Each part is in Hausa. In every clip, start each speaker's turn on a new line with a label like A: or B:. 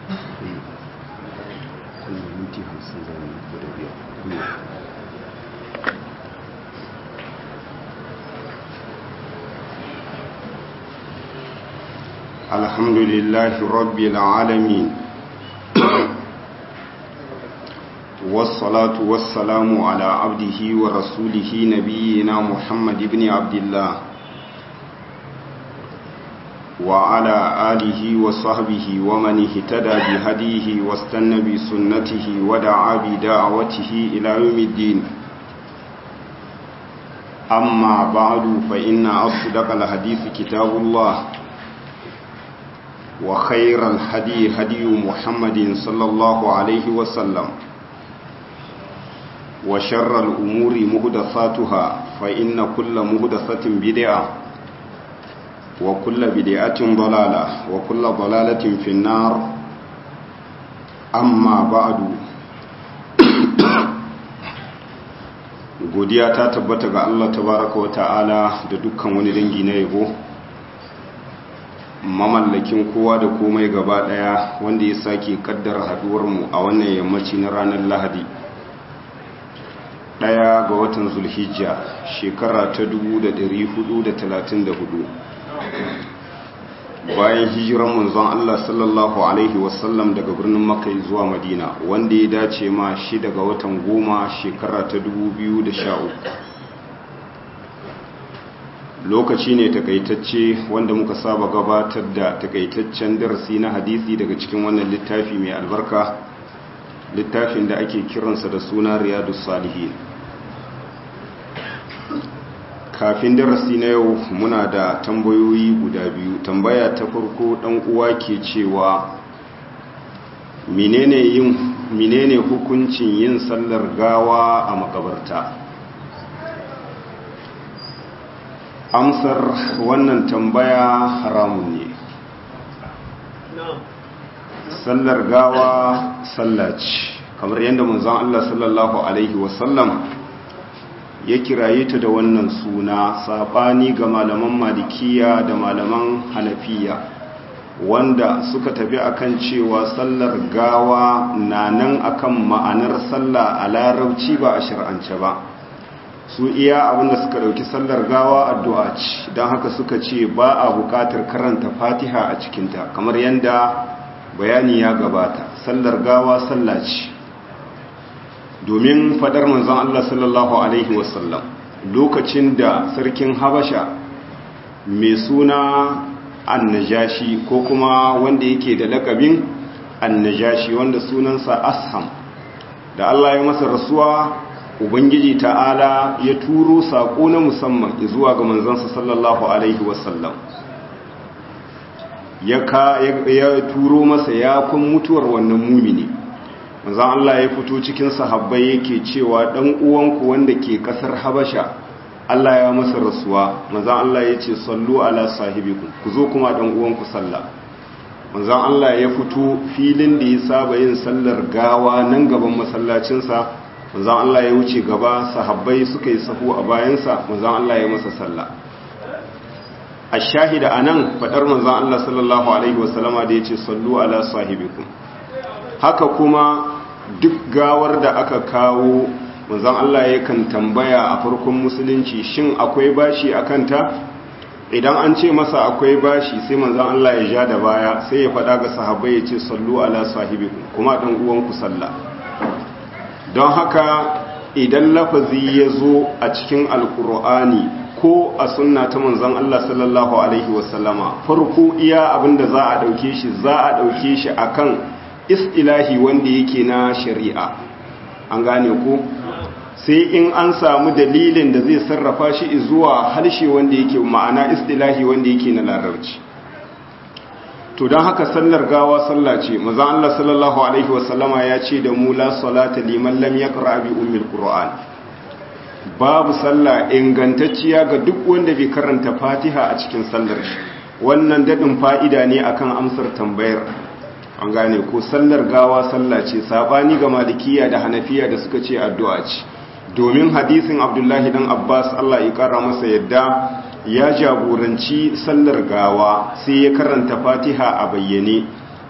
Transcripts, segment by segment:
A: الحمد لله رب العالمين والصلاة والسلام على عبده ورسوله نبينا محمد بن عبد الله وعلى آله وصحبه ومن اهتدى بهديه واستنى بسنته ودعا بدعوته إلى يوم الدين أما بعد فإن أصدق الحديث كتاب الله وخير الهدي هدي محمد صلى الله عليه وسلم وشر الأمور مهدثاتها فإن كل مهدثة بدعة وكل بدعة ضلالة وكل ضلالة في النار أما بعد godiya ta tabbata ga Allah tabaraka wa ta'ala da dukkan wani dangi na yabo mamallakin kowa da komai gaba daya wanda ya sake kaddara haduwarmu a wannan yammaci na ranar lahadi daya ga watan zulhijja shekara ta 1434 bayan hijiran manzon Allah sallallahu alaihi wasallam daga birnin makka zuwa madina wanda ya dace ma shi daga watan goma shekara ta 2013 lokaci ne takaitacce wanda muka saba gabatar da takaitaccen darasi na hadisi daga cikin wannan littafi mai albarka littafin da ake kiransa da suna riyadus salihin kafin darasi na yau muna da tambayoyi guda biyu tambaya ta farko dan uwa ke cewa menene yin menene hukuncin yin sallar gawa a makabarta amsar wannan tambaya haramun ne sallar gawa sallaci kamar yadda manzon Allah sallallahu alaihi wasallam ya kiraye ta da wannan suna sabani ga malaman malikiya da malaman hanafiya wanda suka tafi akan cewa sallar gawa na nan akan ma'anar sallah a larabci ba a shir'ance ba su iya abinda suka dauki sallar gawa addu'a ce don haka suka ce ba a bukatar karanta fatiha a cikinta kamar yadda bayani ya gabata sallar gawa sallah ce domin fadar manzon Allah sallallahu alaihi wasallam lokacin da sarkin habasha mai suna annajashi ko kuma wanda yake da lakabin annajashi wanda sunansa asham da Allah ya masa rasuwa ubangiji ta'ala ya turo saƙo na musamman zuwa ga manzansa sallallahu alaihi wasallam ya turo masa ya kun mutuwar wannan mumini manzan Allah ya fito cikin sahabbai yake cewa dan uwanku wanda ke kasar habasha Allah ya masa rasuwa manzan Allah ya ce sallu ala sahibikum ku zo kuma dan uwanku sallah manzan Allah ya fito filin da ya saba yin sallar gawa nan gaban masallacinsa manzan Allah ya wuce gaba sahabbai suka yi sahu a bayansa manzan Allah ya masa sallah a shahida a nan faɗar manzan Allah sallallahu Alaihi wasallama da ya ce sallu ala sahibikum haka kuma duk gawar da aka kawo manzan Allah ya kan tambaya a farkon musulunci shin akwai bashi a kanta idan an ce masa akwai bashi sai manzan Allah ya ja da baya sai ya faɗa ga sahabbai ya ce sallu ala sahibikum kuma ɗan uwanku sallah don haka idan lafazi ya zo a cikin alkur'ani ko a sunna ta manzon Allah sallallahu alaihi wasallama farko iya abinda za a dauke shi za a dauke shi akan istilahi wanda yake na shari'a an gane ko sai in an samu dalilin da zai sarrafa shi zuwa harshe wanda yake ma'ana istilahi wanda yake na larabci to don haka sallar gawa sallah ce manzon Allah sallallahu alaihi wasallama ya ce da mu la salata liman lam yaqra bi ummil qur'an babu sallah ingantacciya ga duk wanda bai karanta fatiha a cikin sallar shi wannan dadin fa'ida ne akan amsar tambayar an gane ko sallar gawa sallah ce sabani ga malikiya da hanafiya da suka ce addu'a ce domin hadisin abdullahi dan abbas allah ya kara masa yadda ya jagoranci sallar gawa sai ya karanta fatiha a bayyane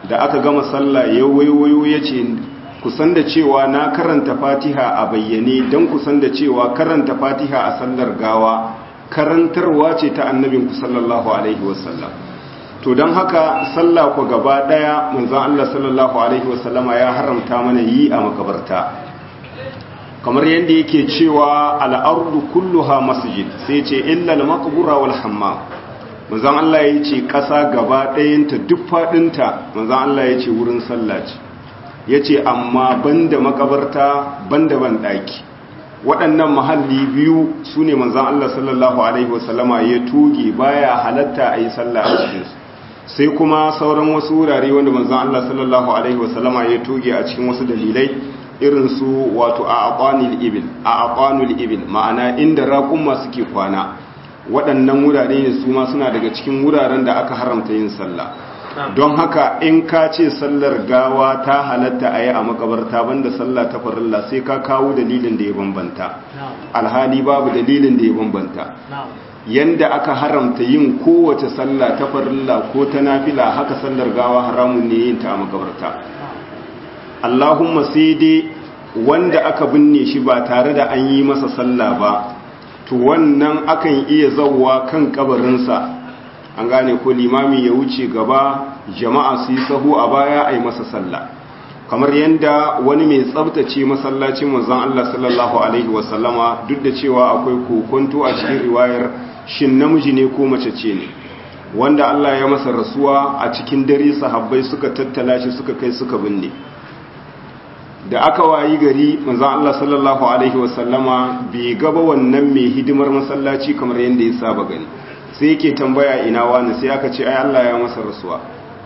A: da aka gama sallah ya waiwayo ya ce kusan da cewa na karanta fatiha a bayyane don kusan da cewa karanta fatiha a sallar gawa karantarwa ce ta annabinku sallallahu alaihi wasallam to don haka sallah ku gaba daya manzon Allah sallallahu alaihi wasallama ya haramta mana yi a makabarta kamar yadda yake cewa al'ardu kulluha masjid sai ce illa al-maqbura wal hammam manzon Allah ya ce ƙasa gaba ɗayanta duk faɗinta manzon Allah ya ce wurin sallah ce ya ce amma banda makabarta banda ban ɗaki waɗannan mahalli biyu su ne manzon Allah sallallahu alaihi wasallama ya tuge baya halatta a yi sallah a cikinsu sai kuma sauran wasu wurare wanda manzon Allah sallallahu alaihi wasallama ya tuge a cikin wasu dalilai irin su wato a aqanil ibil a aqanul ibil ma'ana inda raƙumma suke kwana waɗannan wurare ne su ma suna daga cikin wuraren da aka haramta yin sallah don haka in ka ce sallar gawa ta halatta a yi a makabarta banda sallah ta farilla sai ka kawo dalilin da ya bambanta alhali babu dalilin da ya bambanta yanda aka haramta yin kowace sallah ta farilla ko ta nafila haka sallar gawa haramun ne yin ta a makabarta Allahumma sai dai wanda aka binne shi ba tare da an yi masa sallah ba to wannan akan iya zauwa kan kabarinsa an gane ko limami ya wuce gaba jama'a su yi sahu a baya a yi masa sallah kamar yadda wani mai tsabtace masallacin manzon Allah sallallahu alaihi wasallama duk da cewa akwai kokonto a cikin riwayar shin namiji ne ko mace ce ne wanda Allah ya masa rasuwa a cikin dare sahabbai suka tattala shi suka kai suka binne da aka wayi gari manzon Allah sallallahu alaihi wasallama bai gaba wannan mai hidimar masallaci kamar yadda ya saba gani sai yake tambaya ina wani sai aka ce ai Allah ya masa rasuwa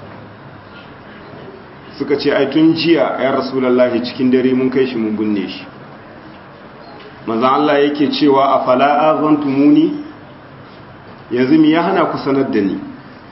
A: suka ce ai tun jiya ya rasulullahi cikin dare mun kai shi mun binne shi manzon Allah yake cewa afala azantumuni yanzu mi ya hana ku sanar da ni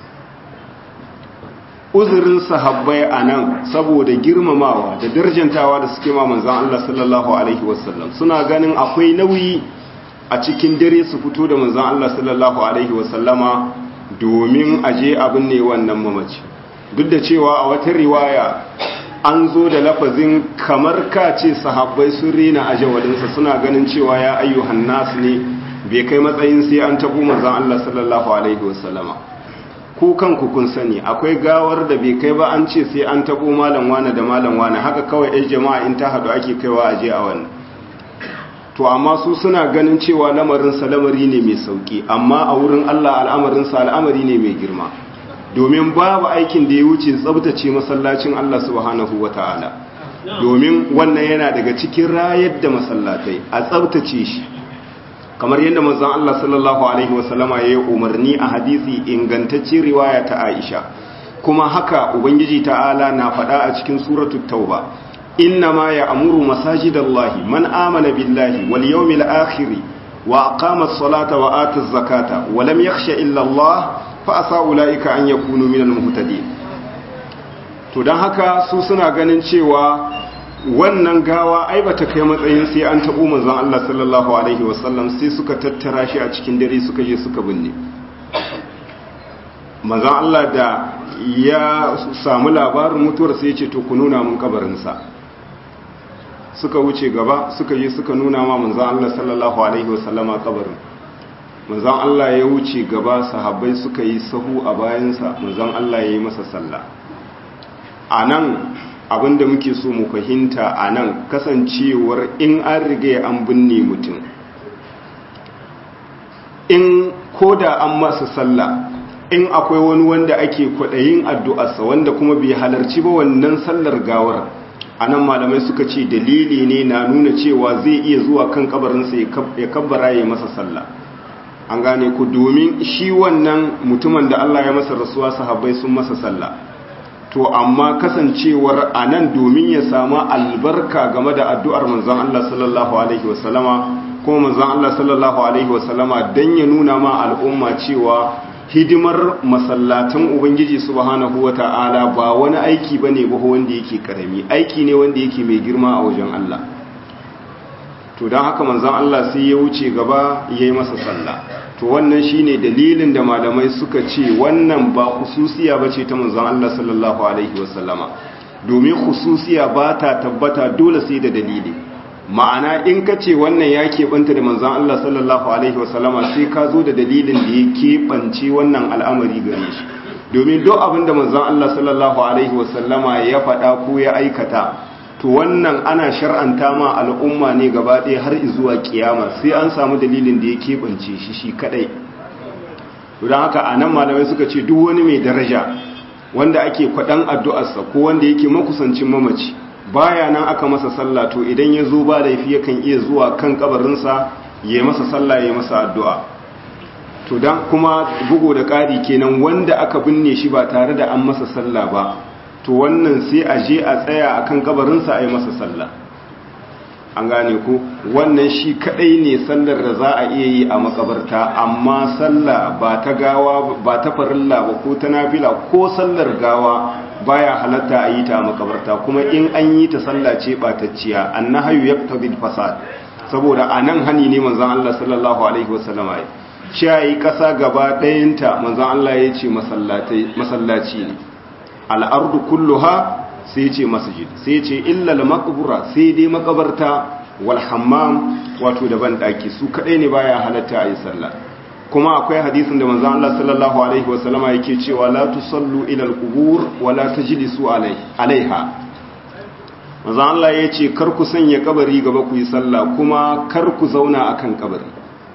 A: uzurin sahabbai a nan saboda girmamawa da darjantawa da suke ma manzan Allah sallallahu Alaihi wasallam suna ganin akwai nauyi a cikin dare su fito da manzan Allah sallallahu Alaihi wasallama domin aje abin ne wannan mamaci duk da cewa a wata riwaya an zo da lafazin kamar ka ce sahabbai sun rena a jawalinsa suna ganin cewa ya ayyuhan nasu ne bai kai matsayin sai an tabo manzan Allah sallallahu Alaihi wasallama ku kanku kun sani akwai gawar da bai kai ba an ce sai an tabo malam wane da malam wane haka kawai ɗan jama'a in ta haɗu ake kaiwa a je a wannan to amma su suna ganin cewa lamarinsa lamari ne mai sauki amma a wurin Allah al'amarinsa al'amari ne mai girma domin babu aikin da ya wuce tsabtace masallacin Allah subhanahu wata'ala domin wannan yana daga cikin rayar da masallatai a tsabtace shi kamar yadda manzon Allah sallallahu alaihi wasallama ya yi umarni a hadisi ingantacce riwaya ta Aisha kuma haka ubangiji ta'ala na faɗa a cikin suratul tauba inna ma ya'muru masajidallahi man amana billahi wal yawmil akhir wa aqama as-salata wa ata az-zakata wa lam yakhsha illa Allah fa asa ulaika an yakunu minal muhtadin to dan haka su suna ganin cewa wannan gawa ai bata kai matsayin sai an tabo manzon Allah sallallahu alaihi wasallam sai suka tattara shi a cikin dare suka je suka binne manzon Allah da ya samu labarin mutuwar sai ya ce to ku nuna mun kabarin sa suka wuce gaba suka je suka nuna ma manzon Allah sallallahu alaihi wasallama kabarin manzon Allah ya wuce gaba sahabbai suka yi sahu a bayansa manzon Allah ya yi masa sallah anan abinda muke so mu fahimta a nan kasancewar in an riga an binne mutum in koda an masa sallah in akwai wani wanda ake kwaɗayin addu'arsa wanda kuma bai halarci ba wannan sallar gawar a nan malamai suka ce dalili ne na nuna cewa zai iya zuwa kan kabarinsa ya kabbara ya masa sallah an gane ku domin shi wannan mutumin da Allah ya masa rasuwa sahabbai sun masa sallah to amma kasancewar a nan domin ya samu albarka game da addu'ar manzan Allah sallallahu Alaihi wasallama kuma manzan Allah sallallahu Alaihi wasallama don ya nuna ma al'umma cewa hidimar masallatan Ubangiji subhanahu wa ta'ala ba wani aiki ba ne ba wanda yake karami aiki ne wanda yake mai girma a wajen Allah to don haka manzan Allah sai ya wuce gaba ya yi masa sallah to wannan shine dalilin da malamai suka ce wannan ba khususiya bace ta manzon Allah sallallahu alaihi wasallama domin khususiya ba ta tabbata dole sai da dalili ma'ana in ka ce wannan ya keɓanta da manzon Allah sallallahu alaihi wasallama sai ka zo da dalilin da ya keɓance wannan al'amari gare shi domin duk abin da manzon Allah sallallahu alaihi wasallama ya faɗa ko ya aikata to wannan ana shar'anta ma al'umma ne gaba ɗaya har zuwa kiyama sai an samu dalilin da ya keɓance shi shi kaɗai don haka a nan malamai suka ce duk wani mai daraja wanda ake kwaɗan addu'arsa ko wanda yake makusancin mamaci baya nan aka masa sallah to idan ya zo ba laifi yakan iya zuwa kan kabarinsa ya masa sallah ya masa addu'a to dan kuma bugo da ƙari kenan wanda aka binne shi ba tare da an masa sallah ba to wannan sai a je a tsaya akan kabarinsa a yi masa sallah an gane ku wannan shi kadai ne sallar da za a iya yi a makabarta amma sallah ba ta gawa ba ta farilla ba ko ta nafila ko sallar gawa baya halatta a yi ta a makabarta kuma in an yi ta sallah ce batacciya annahayu yaqtadi fasad saboda anan hani ne manzon Allah sallallahu alaihi wasallama ya shayi kasa gaba ɗayanta manzon Allah ya ce masallaci ne al'ardu kulluha sai ce masjid sai ce illal maqbura sai dai makabarta wal hammam wato da daki su kadai ne baya halatta ayi sallah kuma akwai hadisin da manzon Allah sallallahu alaihi wasallama yake cewa la tusallu ila al-qubur wa la tajlisu alaiha manzon Allah yace kar ku sanya kabari gaba ku yi sallah kuma kar ku zauna akan kabari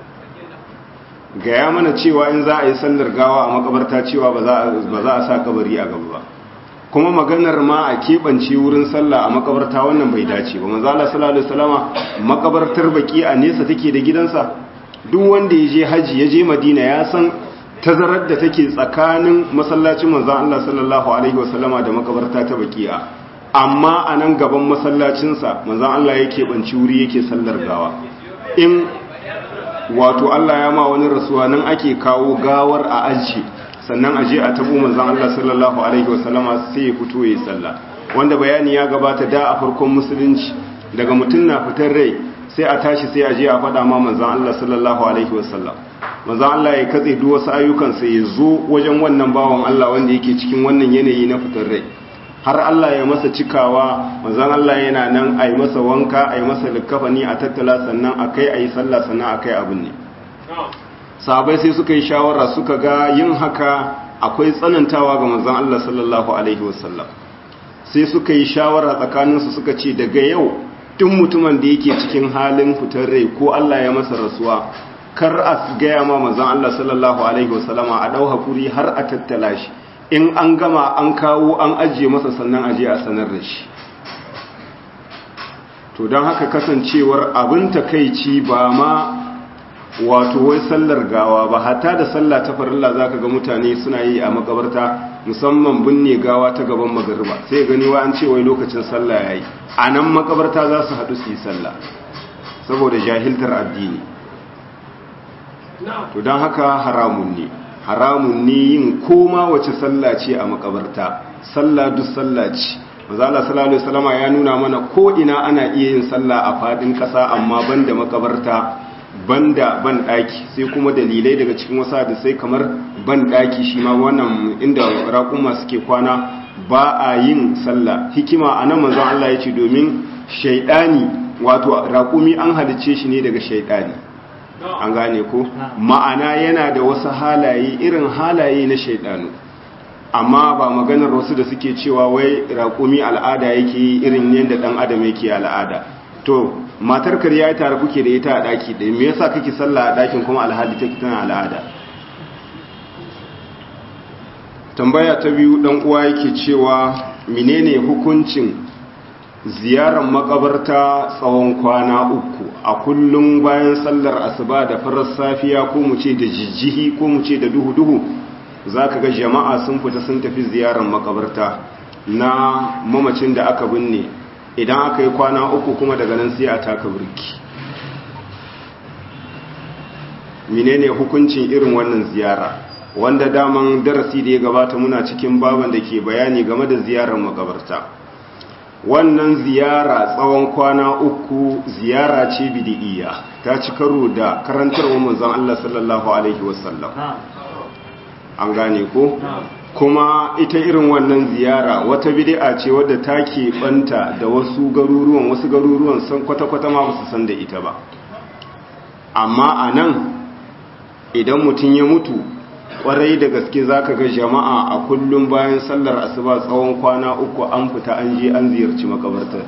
A: gaya mana cewa in za a yi sallar gawa a makabarta cewa ba za a sa kabari a gaba ba kuma maganar ma a keɓance wurin sallah a makabarta wannan bai dace ba manzo Allah sallallahu alaihi wasallama makabartar baki a nesa take da gidansa duk wanda ya je haji ya je Madina ya san tazarar da take tsakanin masallacin manzo Allah sallallahu alaihi wasallama da makabarta ta baki'a amma a nan gaban masallacinsa manzo Allah ya keɓance wuri yake sallar gawa in wato Allah ya ma wani rasuwa nan ake kawo gawar a aji sannan aje a tabo manzon Allah sallallahu alaihi wasallama sai ya fito yayin sallah wanda bayani ya gabata da a farkon musulunci daga mutum na fitar rai sai a tashi sai aje a faɗa ma manzon Allah sallallahu alaihi wasallam manzon Allah ya katse duk wasu ayyukan sai ya zo wajen wannan bawan Allah wanda yake cikin wannan yanayi na fitar rai har Allah ya masa cikawa manzon Allah yana nan a yi masa wanka a yi masa likafani a tattala sannan a kai a yi sallah sannan a kai abin ne sahabai sai suka yi shawara suka ga yin haka akwai tsanantawa ga manzon Allah sallallahu alaihi wasallam sai suka yi shawara tsakaninsu suka ce daga yau duk mutumin da yake cikin halin fitar rai ko Allah ya masa rasuwa kar a gaya ma manzon Allah sallallahu alaihi wasallama a dau hakuri har a tattala shi in an gama an kawo an ajiye masa sannan aje a sanar da shi to don haka kasancewar abin takaici ba ma wato wai sallar gawa ba hatta da sallah ta farilla zaka ga mutane suna yi a makabarta musamman binne gawa ta gaban magariba sai gani wa an ce wai lokacin sallah yayi a nan makabarta za su haɗu su yi sallah saboda jahiltar addini to don haka haramun ne haramun ne yin koma wace sallah ce a makabarta sallah duk sallah ce maza Allah sallallahu alaihi wasallama ya nuna mana ko ina ana iya yin sallah a fadin kasa amma banda makabarta banda ban daki sai kuma dalilai daga cikin wasu hadisai kamar ban daki shi ma wannan inda raƙuma suke kwana ba a yin sallah hikima anan manzon Allah ya ce domin shaidani wato raƙumi an halice shi ne daga shaidani an gane ko ma'ana yana da wasu halaye irin halaye na shaidanu amma ba maganar wasu da suke cewa wai raƙumi al'ada yake irin yadda ɗan adam yake al'ada to matar karya tare kuke da ita a ɗaki ɗaya me yasa kake sallah a ɗakin kuma alhali take tana al'ada tambaya ta biyu ɗan uwa yake cewa menene hukuncin ziyarar makabarta tsawon kwana uku a kullum bayan sallar asuba da farar safiya ko mu ce da jijjihi ko mu ce da duhu-duhu za ka ga jama'a sun fita sun tafi ziyarar makabarta na mamacin da aka binne idan aka yi kwana uku kuma daga nan sai a taka birki menene hukuncin irin wannan ziyara wanda daman darasi da ya gabata muna cikin baban da ke bayani game da ziyarar makabarta wannan ziyara tsawon kwana uku ziyara ce bidi'iyya ta ci karo da karantarwar manzon Allah sallallahu alaihi wasallam an gane ko kuma ita irin wannan ziyara wata bid'a ce wadda ta banta da wasu garuruwan wasu garuruwan san kwata-kwata ma ba su san da ita ba amma a nan idan mutum ya mutu kwarai da gaske zaka ga jama'a a kullum bayan sallar asuba tsawon kwana uku an fita an je an ziyarci makabartar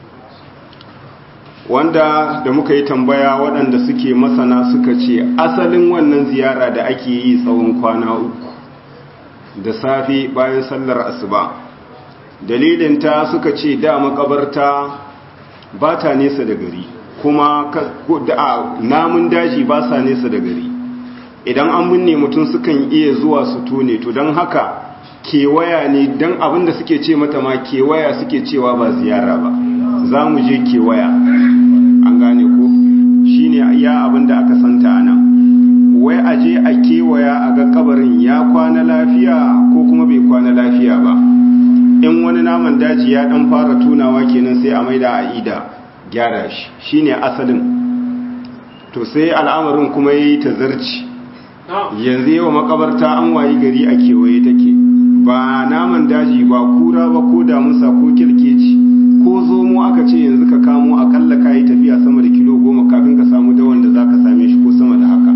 A: wanda da muka yi tambaya waɗanda suke masana suka ce asalin wannan ziyara da ake yi tsawon kwana uku da safe bayan sallar asuba dalilinta suka ce da makabarta ba ta nesa da gari kuma namun daji ba sa nesa da gari idan an binne mutum sukan iya zuwa su tone to don haka kewaya ne don abinda suke ce mata ma kewaya suke cewa ba ziyara ba za mu je kewaya an gane ko shi ne ya abinda aka santa a nan wai a je a kewaya a ga kabarin ya kwana lafiya ko kuma bai kwana lafiya ba in wani naman daji ya dan fara tunawa kenan sai a maida a ida gyara shi shine asalin to sai al'amarin kuma yayi tazarci yanzu yawa makabarta an wayi gari a kewaye take ba naman daji ba kura ba ko damusa ko kirkeci ko zomo aka ce yanzu ka kamo akalla ka yi tafiya sama da kilo goma kafin ka samu dawon da za ka same shi ko sama da haka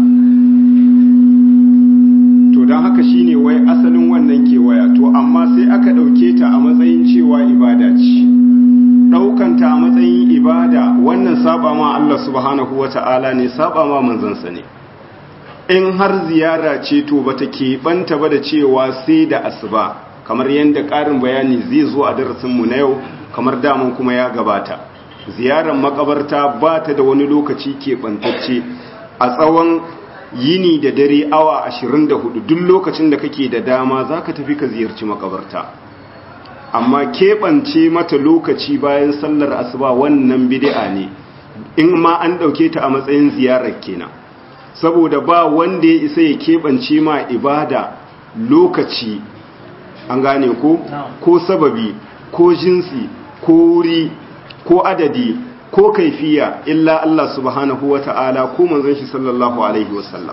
A: to don haka shine wai asalin wannan kewaya to amma sai aka ɗauke ta a matsayin cewa ibada ce ɗaukanta a matsayin ibada wannan saba ma Allah subhanahu wa ta'ala ne saba ma manzansa ne in har ziyara ce to bata keɓanta ba da cewa sai da asuba kamar yadda ƙarin bayani zai zo a darasinmu na yau kamar daman kuma ya gabata ziyarar makabarta ba ta da wani lokaci keɓantacce a tsawon yini da dare awa 24 duk lokacin da kake da dama za ka tafi ka ziyarci makabarta amma keɓance mata lokaci bayan sallar asuba wannan bid'a ne in ma an ɗauke ta a matsayin ziyarar kenan saboda ba wanda ya isa ya keɓance ma ibada lokaci an gane ko ko sababi ko jinsi ko wuri ko adadi ko kaifiya illa Allah subhanahu wa ta'ala ko manzon shi sallallahu alaihi wasallam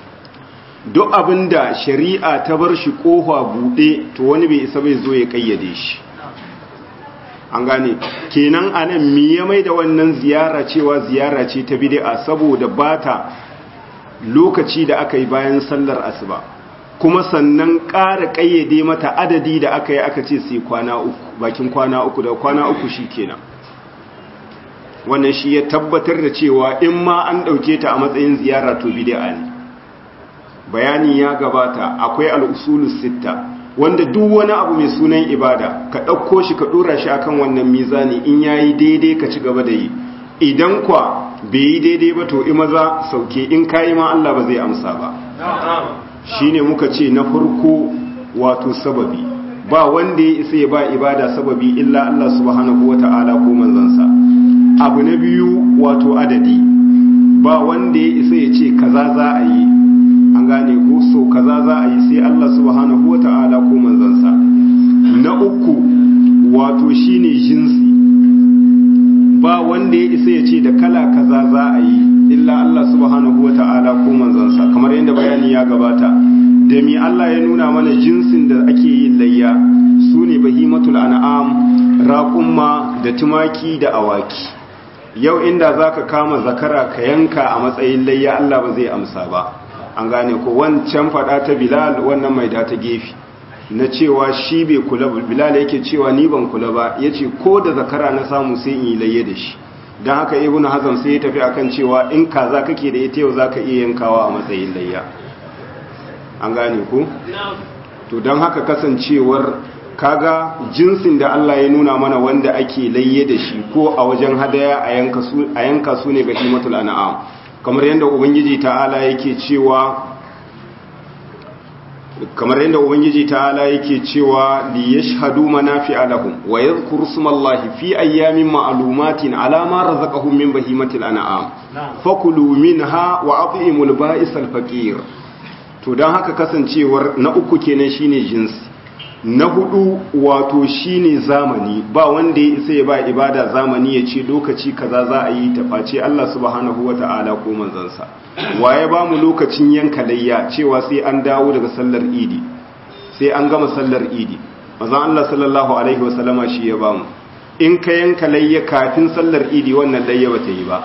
A: duk abinda shari'a ta bar shi kofa buɗe to wani bai isa bai zo ya kayyade shi an gane kenan anan me ya mai da wannan ziyara cewa ziyara ce ta bid'a saboda bata lokaci da aka yi bayan sallar asuba kuma sannan ƙara ƙayyade mata adadi da aka yi aka ce sai kwana uku bakin kwana uku da kwana uku shi kenan wannan shi ya tabbatar da cewa in ma an ɗauke ta a matsayin ziyara to bid'a ne bayani ya gabata akwai al'usulus sitta wanda duk wani abu mai sunan ibada ka ɗauko shi ka ɗora shi akan wannan mizani in yayi daidai ka ci gaba da yi idan kwa bai yi daidai ba to maza sauke in kayi ma Allah ba zai amsa ba shine muka ce na farko wato sababi ba wanda ya isa ya ba ibada sababi illa Allah subhanahu wata'ala ko manzansa abu na biyu wato adadi ba wanda ya isa ya ce kaza za a yi an gane ko so kaza za a yi sai Allah subhanahu wata'ala ko manzansa na uku wato shine jinsi ba wanda ya isa ya ce da kala kaza za a yi illa Allah subhanahu wata'ala ko manzansa kamar yadda bayani ya gabata da mi Allah ya nuna mana jinsin da ake yin layya su ne bahimatul an'am raƙumma da tumaki da awaki yau inda zaka kama zakara ka yanka a matsayin layya Allah ba zai amsa ba an gane ko wancan fada ta Bilal wannan mai da ta gefe na cewa shi bai kula Bilal yake cewa ni ban kula ba yace ko da zakara na samu sai in yi layya da shi dan haka ibnu hazm sai ya tafi akan cewa in kaza kake da ita yau zaka iya yankawa a matsayin layya an gane ku to don haka kasancewar kaga jinsin da Allah ya nuna mana wanda ake layye da shi ko a wajen hadaya a yanka su ne bahimatul an'am kamar yadda ubangiji ta'ala yake cewa kamar yadda ubangiji ta'ala yake cewa li yashhadu manafi'a lahum wa yadhkuru smallahi fi ayyamin ma'lumatin ala ma razaqahum min bahimatil an'am fakulu minha wa at'imul ba'isal faqir to don haka kasancewar na uku kenan shine jinsi na hudu wato shine zamani ba wanda ya isa ya ba ibada zamani ya ce lokaci kaza za a yi ta face Allah subhanahu wata'ala ko manzansa waye ba mu lokacin yanka layya cewa sai an dawo daga sallar idi sai an gama sallar idi manzon Allah sallallahu alaihi wasallama shi ya ba mu in ka yanka layya kafin sallar idi wannan layya ba ta yi ba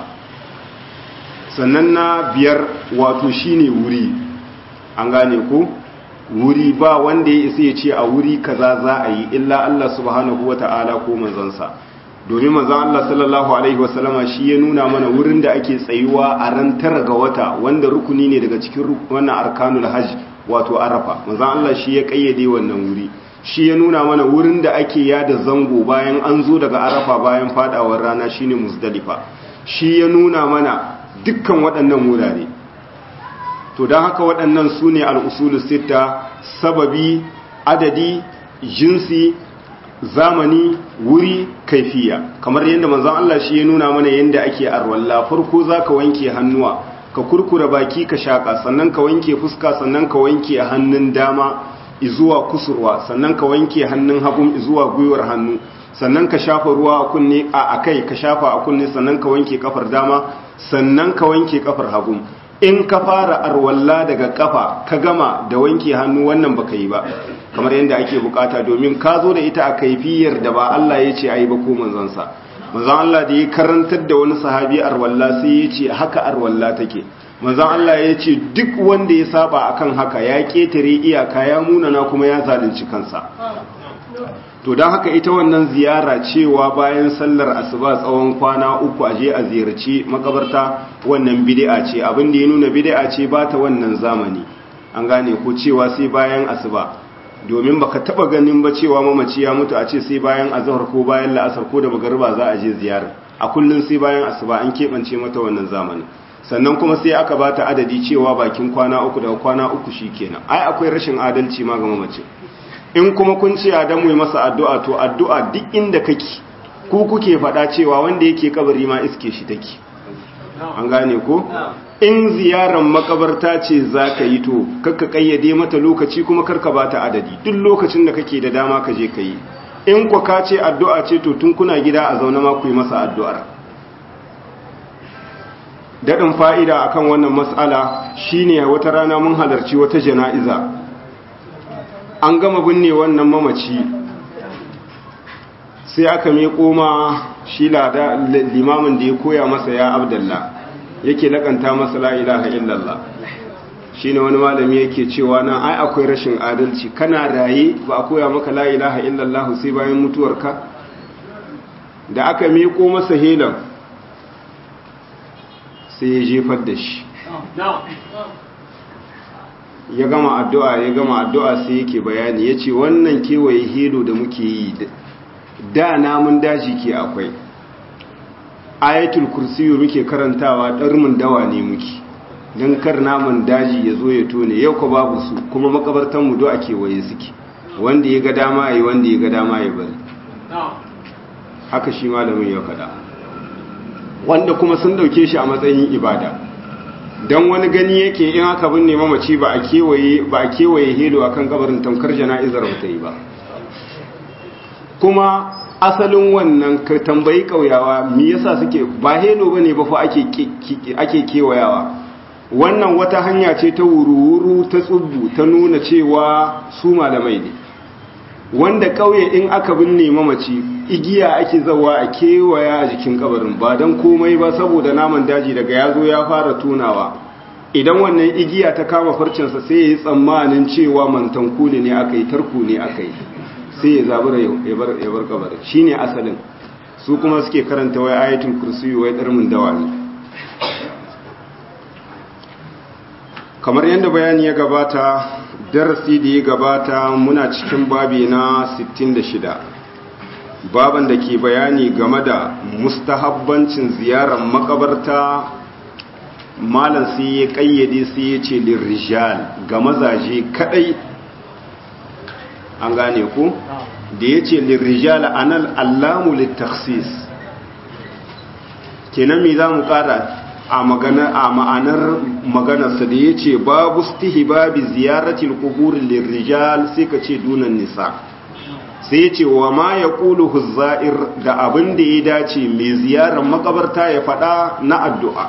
A: sannan na biyar wato shine wuri an gane ko wuri ba wanda ya isa ya ce a wuri kaza za a yi illa Allah subhanahu wata'ala ko manzansa domin manzon Allah sallallahu alaihi wasallama shi ya nuna mana wurin da ake tsayuwa a ran tara ga wata wanda rukuni ne daga cikin wannan arkanul hajj wato arafa manzon Allah shi ya kayyade wannan wuri shi ya nuna mana wurin da ake yada zango bayan an zo daga arafa bayan fadawar rana shine muzdalifa shi ya nuna mana dukkan waɗannan wurare to don haka waɗannan su ne al'usulu sita sababi adadi jinsi zamani wuri kaifiya kamar yadda manzan Allah shi ya nuna mana yadda ake arwalla farko za ka wanke hannuwa ka kurkura baki ka shaƙa sannan ka wanke fuska sannan ka wanke hannun dama izuwa kusurwa sannan ka wanke hannun hagun izuwa gwiwar hannu sannan ka shafa ruwa a kunne a kai ka shafa a kunne sannan ka wanke kafar dama sannan ka wanke kafar hagun in ka fara arwalla daga kafa ka gama da wanke hannu wannan baka yi ba kamar yadda ake bukata domin ka zo da ita a kaifiyar da ba Allah ya ce ayi ba ko manzansa manzon Allah da ya karantar da wani sahabi arwalla sai ya ce haka arwalla take manzon Allah ya ce duk wanda ya saba akan haka ya ketare iyaka ya munana kuma ya zalunci kansa to don haka ita wannan ziyara cewa bayan sallar asuba tsawon kwana uku a je a ziyarci makabarta wannan bid'a ce abin da ya nuna bid'a ce ba ta wannan zamani an gane ko cewa sai bayan asuba domin baka taba ganin ba cewa mamaci ya mutu a ce sai bayan azhar ko bayan la'asar ko da magariba za a je ziyara a kullun sai bayan asuba an keɓance mata wannan zamani sannan kuma sai aka bata adadi cewa bakin kwana uku daga kwana uku shikenan ai akwai rashin adalci ma ga mamaci in kuma kun ce Adamu yi masa addu'a to addu'a duk inda kake ku kuke faɗa cewa wanda yake kabari ma iske shi take an gane ko in ziyarar makabarta ce za ka yi to kakka kayyade mata lokaci kuma karka ba ta adadi duk lokacin da kake da dama ka je ka yi in kwa ka ce addu'a ce to tun kuna gida a zaune ma ku yi masa addu'ar daɗin fa'ida akan wannan matsala shine wata rana mun halarci wata jana'iza an gama binne wannan mamaci sai aka miƙo ma shi lada limamin da ya koya masa ya abdallah yake lakanta masa la ilaha illallah shine wani malami yake cewa nan ai akwai rashin adalci kana raye ba a koya maka la ilaha illallah sai bayan mutuwarka da aka miƙo masa helan sai ya jefar da shi ya gama addu'a ya gama addu'a sai yake bayani ya ce wannan kewaye helo da muke yi da namun daji ke akwai ayatul kursiyu muke karantawa ɗarmin dawa ne muke don kar namun daji ya zo ya tone yau ka babu su kuma makabartanmu do a kewaye suke wanda ya ga dama ya wanda ya ga dama ya bari haka shi malamin ya faɗa wanda kuma sun dauke shi a matsayin ibada don wani gani yake in aka binne mamaci ba a kewaye ba a kewaye helo akan kabarin tamkar jana'izar ba ta yi ba kuma asalin wannan ka tambayi kauyawa me yasa suke ba helo bane ba fa ake ake kewayawa wannan wata hanya ce ta wuru-wuru ta tsubbu ta nuna cewa su malamai ne wanda kauye in aka binne mamaci igiya ake zawa a kewaya a jikin kabarin ba don komai ba saboda naman daji daga ya zo ya fara tunawa idan wannan igiya ta kama farcinsa sai ya yi tsammanin cewa mantanku ne aka yi tarku ne aka yi sai ya zabura ya bar kabarin shi ne asalin su kuma suke karanta wai ayatul kursi wai ɗarmin dawa ne kamar yadda bayani ya gabata darasi da ya gabata muna cikin babi na 66 baban da ke bayani game da mustahabbancin ziyarar makabarta malam sai ya kayyade sai ya ce lirrijal ga mazaje kadai an gane ku da ya ce lirrijal anal allamu littaksis kenan me za mu kara a magana a ma'anar maganarsa da ya ce babu stihbabi ziyaratil qubur lirrijal sai ka ce dunan nisa sai ya ce wa ma ya ƙulu huzza'ir da abin da ya dace mai ziyarar makabarta ya faɗa na addu'a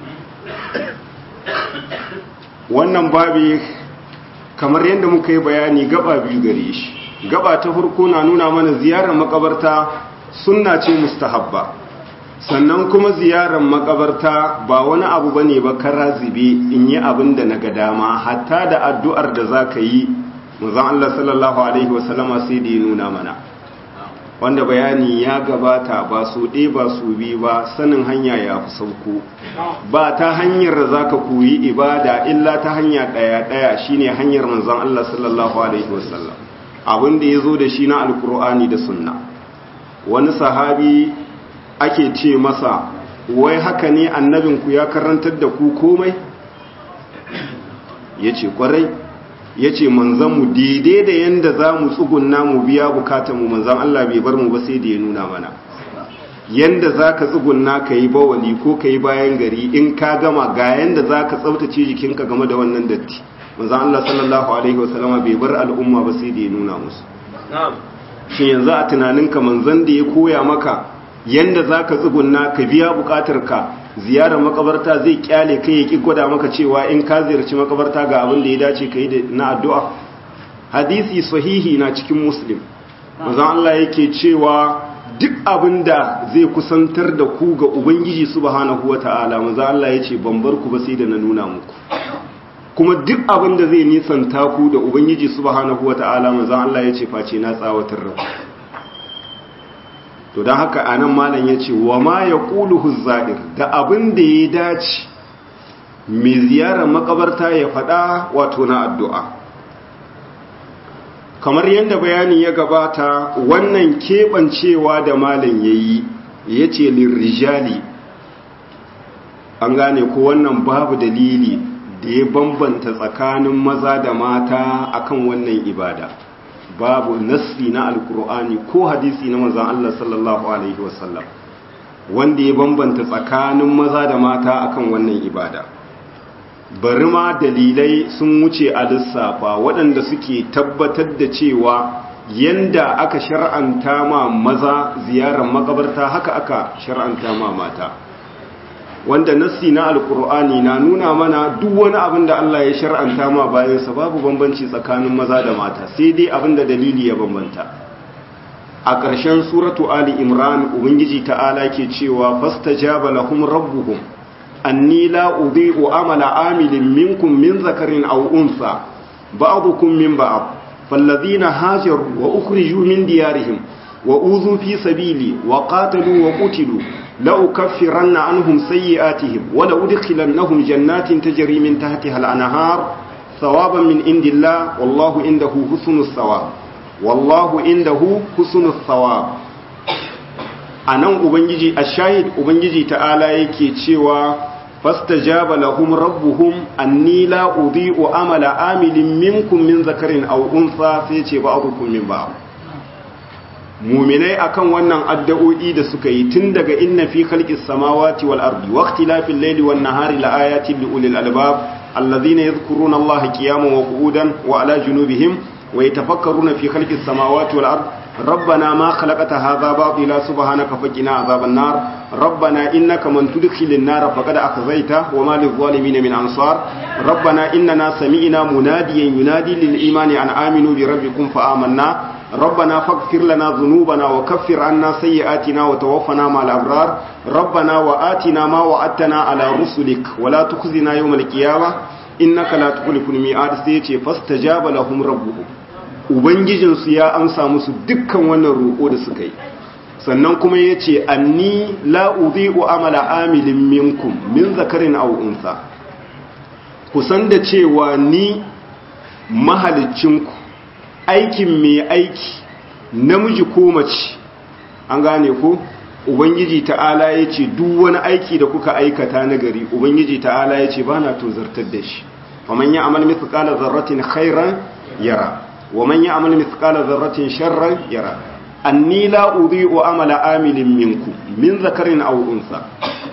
A: wannan babi kamar yadda muka yi bayani gaba biyu gare shi gaba ta farko na nuna mana ziyarar makabarta sunna ce mustahabba sannan kuma ziyarar makabarta ba wani abu bane ba kara zube in yi abin da na ga dama hatta da addu'ar da za ka yi manzon Allah sallallahu alaihi wasallama sai da ya nuna mana wanda bayani ya gabata ba su ɗe ba su bi ba sanin hanya ya fi sauko ba ta hanyar da za ka koyi ibada illa ta hanya ɗaya-ɗaya shine hanyar manzon Allah sallallahu alaihi wasallam abin da ya zo da shi na alkur'ani da sunna wani sahabi ake ce masa wai haka ne annabinku ya karantar da ku komai ya ce kwarai ya ce manzanmu daidai da yadda za mu tsugunna mu biya bukatanmu manzan Allah bai bar mu ba sai da ya nuna mana yadda za ka tsugunna ka yi bawali ko ka yi bayan gari in ka gama ga yadda za ka tsabtace jikinka game da wannan datti manzan Allah sallallahu alaihi wasallama bai bar al'umma ba sai da ya nuna musu shi yanzu a tunaninka manzan da ya koya maka yadda za ka tsugunna ka biya bukatarka ziyarar makabarta zai kyale kai ya ki gwada maka cewa in ka ziyarci makabarta ga abin da ya dace ka yi na addu'a hadisi sahihi na cikin muslim mazan Allah yake cewa duk abin da zai kusantar da ku ga ubangiji subhanahu wa ta'ala mazan Allah ya ce ban bar ku ba sai da na nuna muku kuma duk abin da zai nisanta ku da ubangiji subhanahu wa ta'ala mazan Allah ya ce face na tsawatar da ku to don haka a nan malam ya ce wa ma ya ƙulu huzza'ir da abin da ya dace mai ziyarar makabarta ya faɗa wato na addu'a kamar yadda bayani ya gabata wannan keɓancewa da malam ya yi ya ce lirrijali an gane ko wannan babu dalili da ya bambanta tsakanin maza da mata akan wannan ibada babu nasri na alkur'ani ko hadisi na manzon Allah sallallahu alaihi wasallam wanda ya bambanta tsakanin maza da mata akan wannan ibada bari ma dalilai sun wuce a lissafa waɗanda suke tabbatar da cewa yanda aka shar'anta ma maza ziyarar makabarta haka aka shar'anta ma mata wanda nassi na alkur'ani na nuna mana duk wani abin da Allah ya shar'anta ma bayansa babu bambanci tsakanin maza da mata sai dai abin da dalili ya bambanta a ƙarshen suratu ali imran ubangiji ta'ala ke cewa fastajaba lahum rabbuhum anni la udhi'u amala amilin minkum min zakarin aw unsa ba'dukum min ba'd falladhina hajaru wa ukhriju min diyarihim wa uzu fi sabili wa qatalu wa qutilu لأكفرن عنهم سيئاتهم ولأدخلنهم جنات تجري من تحتها الأنهار ثوابا من عند الله والله عنده حسن الثواب والله عنده حسن الثواب anan ubangiji ashahid ubangiji ta'ala yake cewa fastajaba lahum rabbuhum anni la udhi'u amala amilin minkum min zakarin aw unsa sai ce ba'dukum min ba'd muminai akan wannan addu'o'i da suka yi tun daga inna fi khalqis samawati wal ardi wa ikhtilafil layli wan nahari la ayatin li ulil albab alladhina yadhkuruna allaha qiyaman wa qu'udan wa ala junubihim wa yatafakkaruna fi khalqis samawati wal ardi ربنا ما خلقت هذا باطلا سبحانك فقنا عذاب النار ربنا إنك من تدخل النار فقد أخزيته وما للظالمين من أنصار ربنا إننا سمعنا مناديا ينادي للإيمان أن آمنوا بربكم فآمنا ربنا فاغفر لنا ذنوبنا وكفر عنا سيئاتنا وتوفنا مع الأبرار ربنا وآتنا ما وعدتنا على رسلك ولا تخزنا يوم القيامة إنك لا تخلف الميعاد سيتي فاستجاب لهم ربهم ubangijinsu ya amsa musu dukkan wannan roƙo da suka yi sannan kuma ya ce anni la'udhi'u amala amilin minkum min zakarin aw unsa kusan da cewa ni mahalicinku aikin mai aiki namiji ko mace an gane ko ubangiji ta'ala ya ce duk wani aiki da kuka aikata na gari ubangiji ta'ala ya ce ba na tozartar da shi faman ya amal mithqala zarratin khairan yara ومن يعمل مثقال ذرة شرا يرى أني لا أضيء عمل عامل منكم من ذكر أو أنثى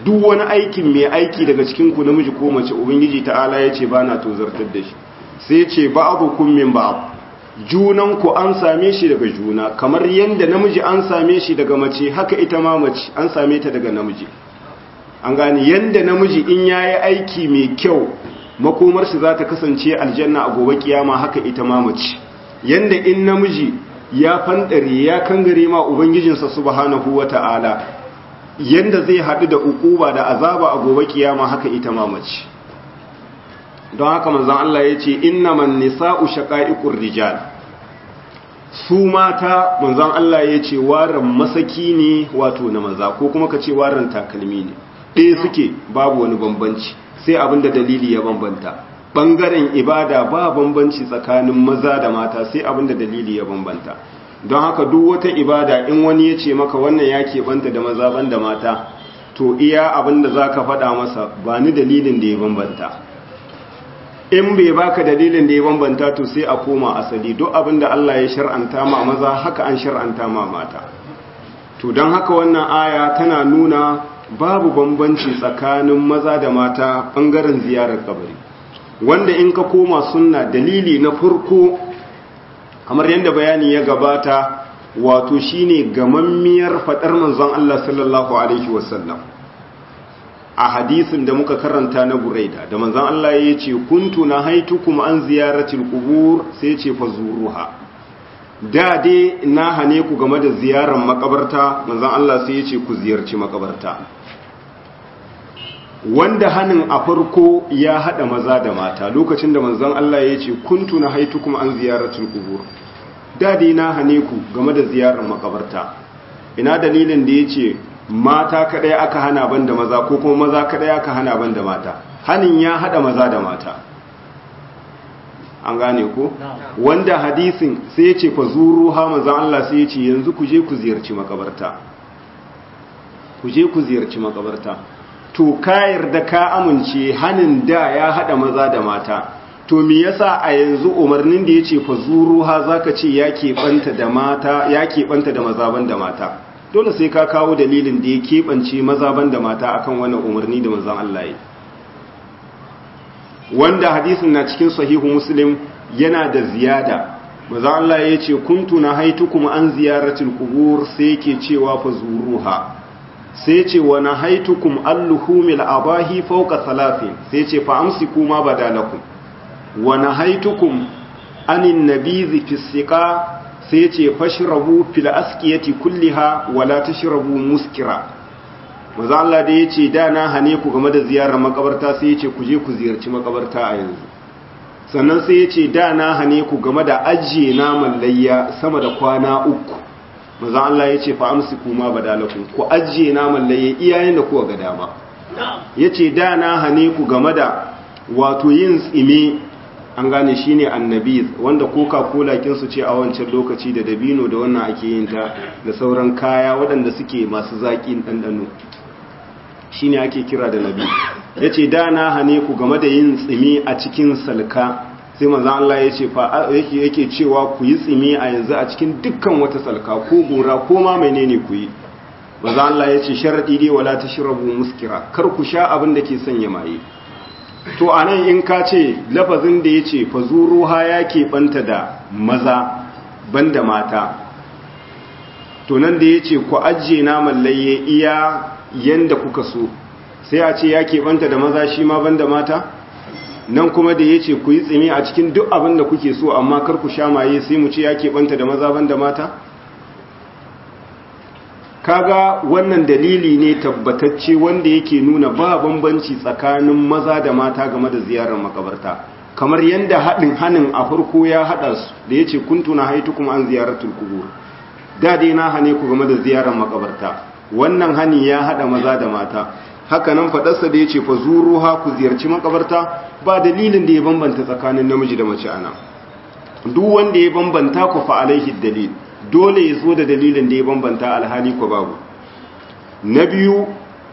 A: duk wani aikin mai aiki daga cikin ku namiji ko mace ubangiji ta'ala ya ce ba na tozartar da shi sai ce ba'dukum min ba'd junan ku an same shi daga juna kamar yanda namiji an same shi daga mace haka ita ma mace an same ta daga namiji an gane yanda namiji in yayi aiki mai kyau makomar shi za ta kasance aljanna a gobe kiyama haka ita ma mace yanda in namiji ya fandare ya kangare ma ubangijinsa subhanahu wata'ala yanda zai haɗu da ukuba da azaba a gobe kiyama haka ita ma mace don haka manzon Allah ya ce innaman nisa'u shaqa'iqur rijal su mata manzon Allah ya ce waran masaki ne wato na maza ko kuma ka ce waran takalmi ne ɗaya suke babu wani bambanci sai abinda dalili ya bambanta ɓangaren ibada ba bambanci tsakanin maza da mata sai abinda dalili ya bambanta don haka duk wata ibada in wani ya ce maka wannan ya keɓanta da maza ban da mata to iya abinda za ka faɗa masa ba ni dalilin da ya bambanta in bai baka dalilin da ya bambanta to sai a koma asali duk abinda Allah ya shar'anta ma maza haka an shar'anta ma mata to don haka wannan aya tana nuna babu bambanci tsakanin maza da mata ɓangaren ziyarar kabari wanda in ka koma sunna dalili na farko kamar yadda bayani ya gabata wato shine gamammiyar faɗar manzon Allah sallallahu alaihi wasallam a hadisin da muka karanta na buraida da manzon Allah ya ce kuntu na haitukum an ziyaratil qubur sai ce fa zuruha da dai na hane ku game da ziyarar makabarta manzon Allah sai ya ce ku ziyarci makabarta wanda hanin a farko ya hada maza da mata lokacin da manzon Allah ya ce kuntu na haitukum an ziyaratul qubur da dai na hane ku game da ziyarar makabarta ina dalilin da yace mata kadai aka hana banda maza ko kuma maza kadai aka hana banda mata hanin ya hada maza da mata an gane ko wanda hadisin sai ya ce fa zuru ha manzon Allah sai ya ce yanzu ku je ku ziyarci makabarta ku je ku ziyarci makabarta to ka yarda ka amince hanin da ya hada maza da mata to me yasa a yanzu umarnin da yace fa zuru ha zaka ce ya banta da mata ya banta da maza ban da mata dole sai ka kawo dalilin da ya keɓance maza ban da mata akan wannan umarni da manzon Allah ya wanda hadisin na cikin sahihu muslim yana da ziyada manzon Allah ya ce kuntu na haitukum an ziyaratil qubur sai yake cewa fa zuruha sai ce wa na haitukum alluhumil abahi fauka salafin sai ce fa amsiku ma badalakum wa na haitukum anin nabizi fi siqa sai ce fashrabu fil askiyati kulliha wa la tashrabu muskira maza Allah da yace da na hane ku game da ziyarar makabarta sai yace ku je ku ziyarci makabarta a yanzu sannan sai yace da na hane ku game da ajiye naman layya sama da kwana uku maza Allah ya ce fa'amsi kuma badalakun ku ajiye naman laye iyayen da kuwa ga dama ya ce da na hane ku game da wato yin tsime an gane shi ne annabi wanda coca-cola kinsu ce a wancan lokaci da dabino da wannan ake yin ta da sauran kaya waɗanda suke masu zaƙin ɗanɗano shi ne ake kira da nabi ya ce da na hane ku game da yin tsime a cikin salka sai manzan Allah ya ce yake cewa ku yi tsimi a yanzu a cikin dukkan wata salka ko gora ko ma menene ku yi manzan Allah ya ce sharaɗi dai wala ta shirabu muskira kar ku sha abin da ke sanya maye to a nan in ka ce lafazin da ya ce fa ha ya keɓanta da maza banda mata to nan da ya ce ku ajiye naman layye iya yanda kuka so sai a ce ya keɓanta da maza shi ma banda mata nan kuma da ya ce ku yi tsimi a cikin duk abin da kuke so amma kar ku sha maye sai mu ce ya keɓanta da maza ban da mata? kaga wannan dalili ne tabbatacce wanda yake nuna ba bambanci tsakanin maza da mata game da ziyarar makabarta kamar yadda haɗin hannun a farko ya haɗa su da ya ce kuntuna haitu kuma an ziyaratul kubur da dai na hane ku game da ziyarar makabarta wannan hani ya haɗa maza da mata haka nan faɗarsa da ya ce fa zuruha ku ziyarci makabarta ba dalilin da ya bambanta tsakanin namiji da mace ana duk wanda ya bambanta ku fa alaihi dalil dole ya zo da dalilin da ya bambanta alhali ku babu na biyu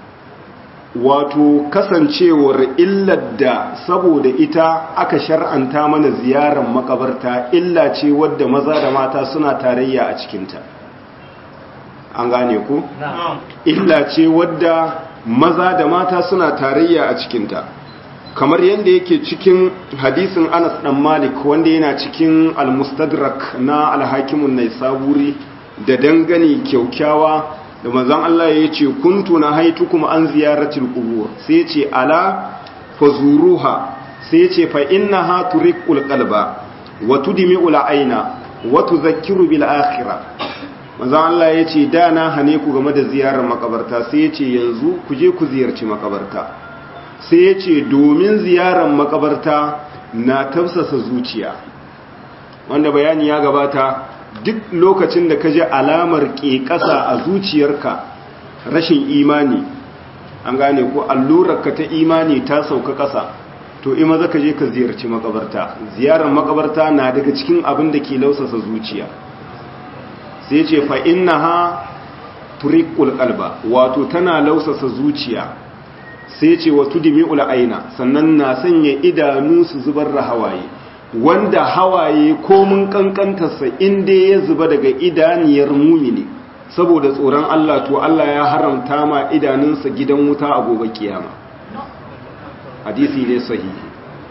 A: wato kasancewar illar da saboda ita aka shar'anta mana ziyarar makabarta illa ce wadda maza da mata suna tarayya a cikinta an gane ku illa ce wadda maza da mata suna tarayya a cikinta kamar yadda yake cikin hadisin Anas dan Malik wanda yana cikin al-Mustadrak na al-Hakimun Naisaburi da dangane kyaukyawa da manzon Allah ya ce kuntu na haitukum an ziyaratil qubur sai ce ala fazuruha sai ce fa innaha turiqul qalba wa tudmi'ul aina wa tudhakkiru bil akhirah manzon Allah ya ce da na hane ku game da ziyarar makabarta sai ya ce yanzu ku je ku ziyarci makabarta sai ya ce domin ziyarar makabarta na tafsasa zuciya wanda bayani ya gabata duk lokacin da ka ji alamar ƙeƙasa a zuciyarka rashin imani an gane ko allurarka ta imani ta sauka ƙasa to ima za ka je ka ziyarci makabarta ziyarar makabarta na daga cikin abin da ke lausasa zuciya sai ce fa inna ha turiqul qalba wato tana lausasa zuciya sai ce wa tudmi'ul aina sannan na sanya idanu su zubar da hawaye wanda hawaye komun kankantarsa inda ya zuba daga idaniyar mumini saboda tsoron Allah to Allah ya haramta ma idanunsa gidan wuta a gobe kiyama hadisi ne sahihi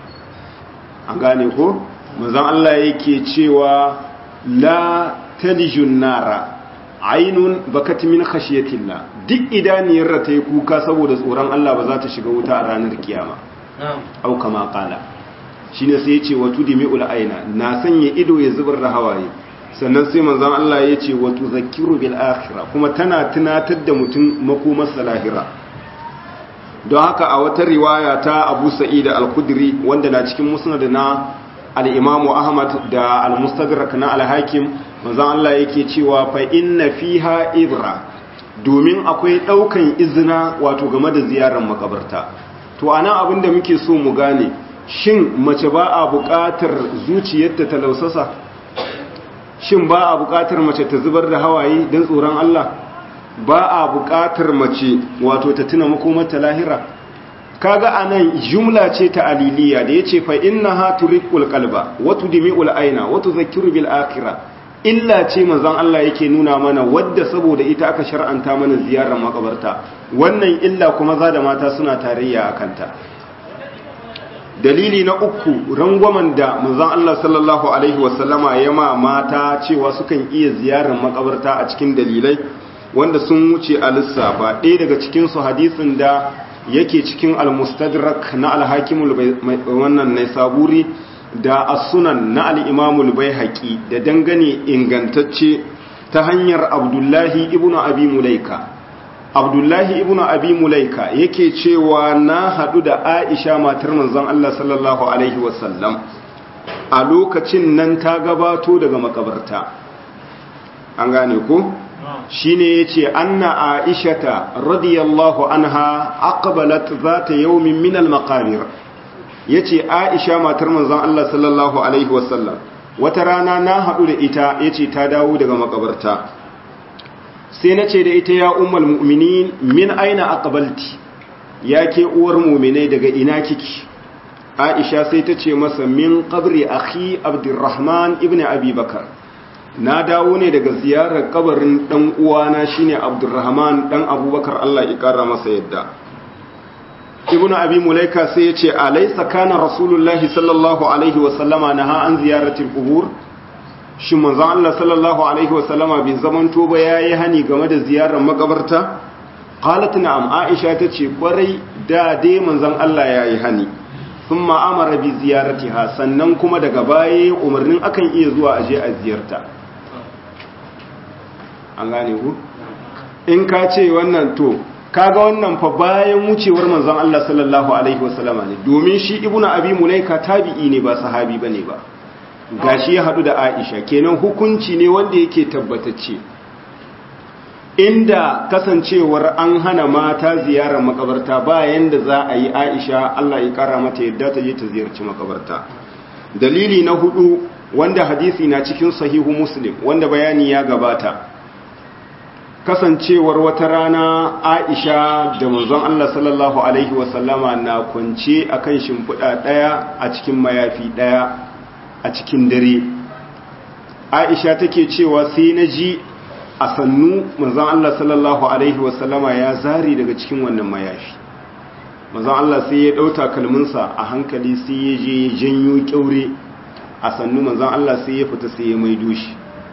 A: an gane ko manzon Allah yake cewa la talijun nara ainun bakat min khashiyatillah duk idaniyar da ta yi kuka saboda tsoron Allah ba za ta shiga wuta a ranar kiyama au kama kala shine sai yace wa tudmi'ul aina na sanya ido ya zubar da hawaye sannan sai manzon Allah yace wa tuzakkiru bil akhirah kuma tana tunatar da mutum makomar salahira don haka a wata riwaya ta Abu Sa'id al-Khudri wanda na cikin musnad na al-Imam Ahmad da al-Mustadrak na al-Hakim manzon Allah yake cewa fa inna fiha ibra domin akwai daukan izina wato game da ziyarar makabarta to ana abinda muke so mu gane shin mace ba a buƙatar zuciyarta ta lausasa shin ba a buƙatar mace ta zubar da hawaye don tsoron Allah ba a buƙatar mace wato ta tuna makomarta lahira kaga anan jumla ce ta aliliya da yace fa innaha turiqul qalba wa tudmi'ul aina wa tudhakkiru bil akhirah illa ce manzon Allah yake nuna mana wadda saboda ita aka shar'anta mana ziyarar makabarta wannan illa kuma za da mata suna tarayya akanta dalili na uku rangwamen da manzon Allah sallallahu alaihi wasallama ya ma mata cewa sukan iya ziyarar makabarta a cikin dalilai wanda sun wuce a lissafa ɗaya daga cikin su hadisin da yake cikin al-mustadrak na al-hakimul wannan ne saburi da as-sunan na al-imamul baihaqi da dangane ingantacce ta hanyar abdullahi ibnu abi mulaika abdullahi ibnu abi mulaika yake cewa na hadu da aisha matar manzon Allah sallallahu alaihi wasallam a lokacin nan ta gabato daga makabarta an gane ko shine yace anna aishata radiyallahu anha aqbalat zata yawmin min al-maqabir yace aisha matar manzon Allah sallallahu alaihi wasallam wata rana na hadu da ita yace ta dawo daga makabarta sai na ce da ita ya umar mu'minin min aina aqbalti ya ke uwar mu'minai daga ina kiki aisha sai ta ce masa min qabri akhi abdurrahman ibn abi bakar na dawo ne daga ziyarar kabarin dan uwana shine abdurrahman dan abubakar Allah ya kara masa yadda ibn abi mulaika sai ya ce alaysa kana rasulullahi sallallahu alaihi wa sallama naha an ziyaratil qubur shi manzon Allah sallallahu alaihi wasallama bai zamanto ba yayi hani game da ziyarar makabarta qalat na'am aisha tace kwarai da dai manzon Allah yayi hani thumma amara bi ziyaratiha sannan kuma daga baya umarnin akan iya zuwa aje a ziyarta an gane ku in ka ce wannan to kaga wannan fa bayan wucewar manzon Allah sallallahu alaihi wasallama ne domin shi ibnu abi mulaika tabi'i ne ba sahabi bane ba gashi ya hadu da Aisha kenan hukunci ne wanda yake tabbatacce inda kasancewar an hana mata ziyarar makabarta bayan da za a yi Aisha Allah ya kara mata yadda ta je ta ziyarci makabarta dalili na hudu wanda hadisi na cikin sahihu muslim wanda bayani ya gabata kasancewar wata rana Aisha da manzon Allah sallallahu alaihi wasallama na kwance akan shimfiɗa ɗaya a cikin mayafi ɗaya a cikin dare aisha take cewa sai na ji a sannu manzon Allah sallallahu alaihi wasallama ya zari daga cikin wannan mayafi manzon Allah sai ya ɗauta kalminsa a hankali sai ya je ya janyo kyaure a sannu manzon Allah sai ya fita sai ya maido shi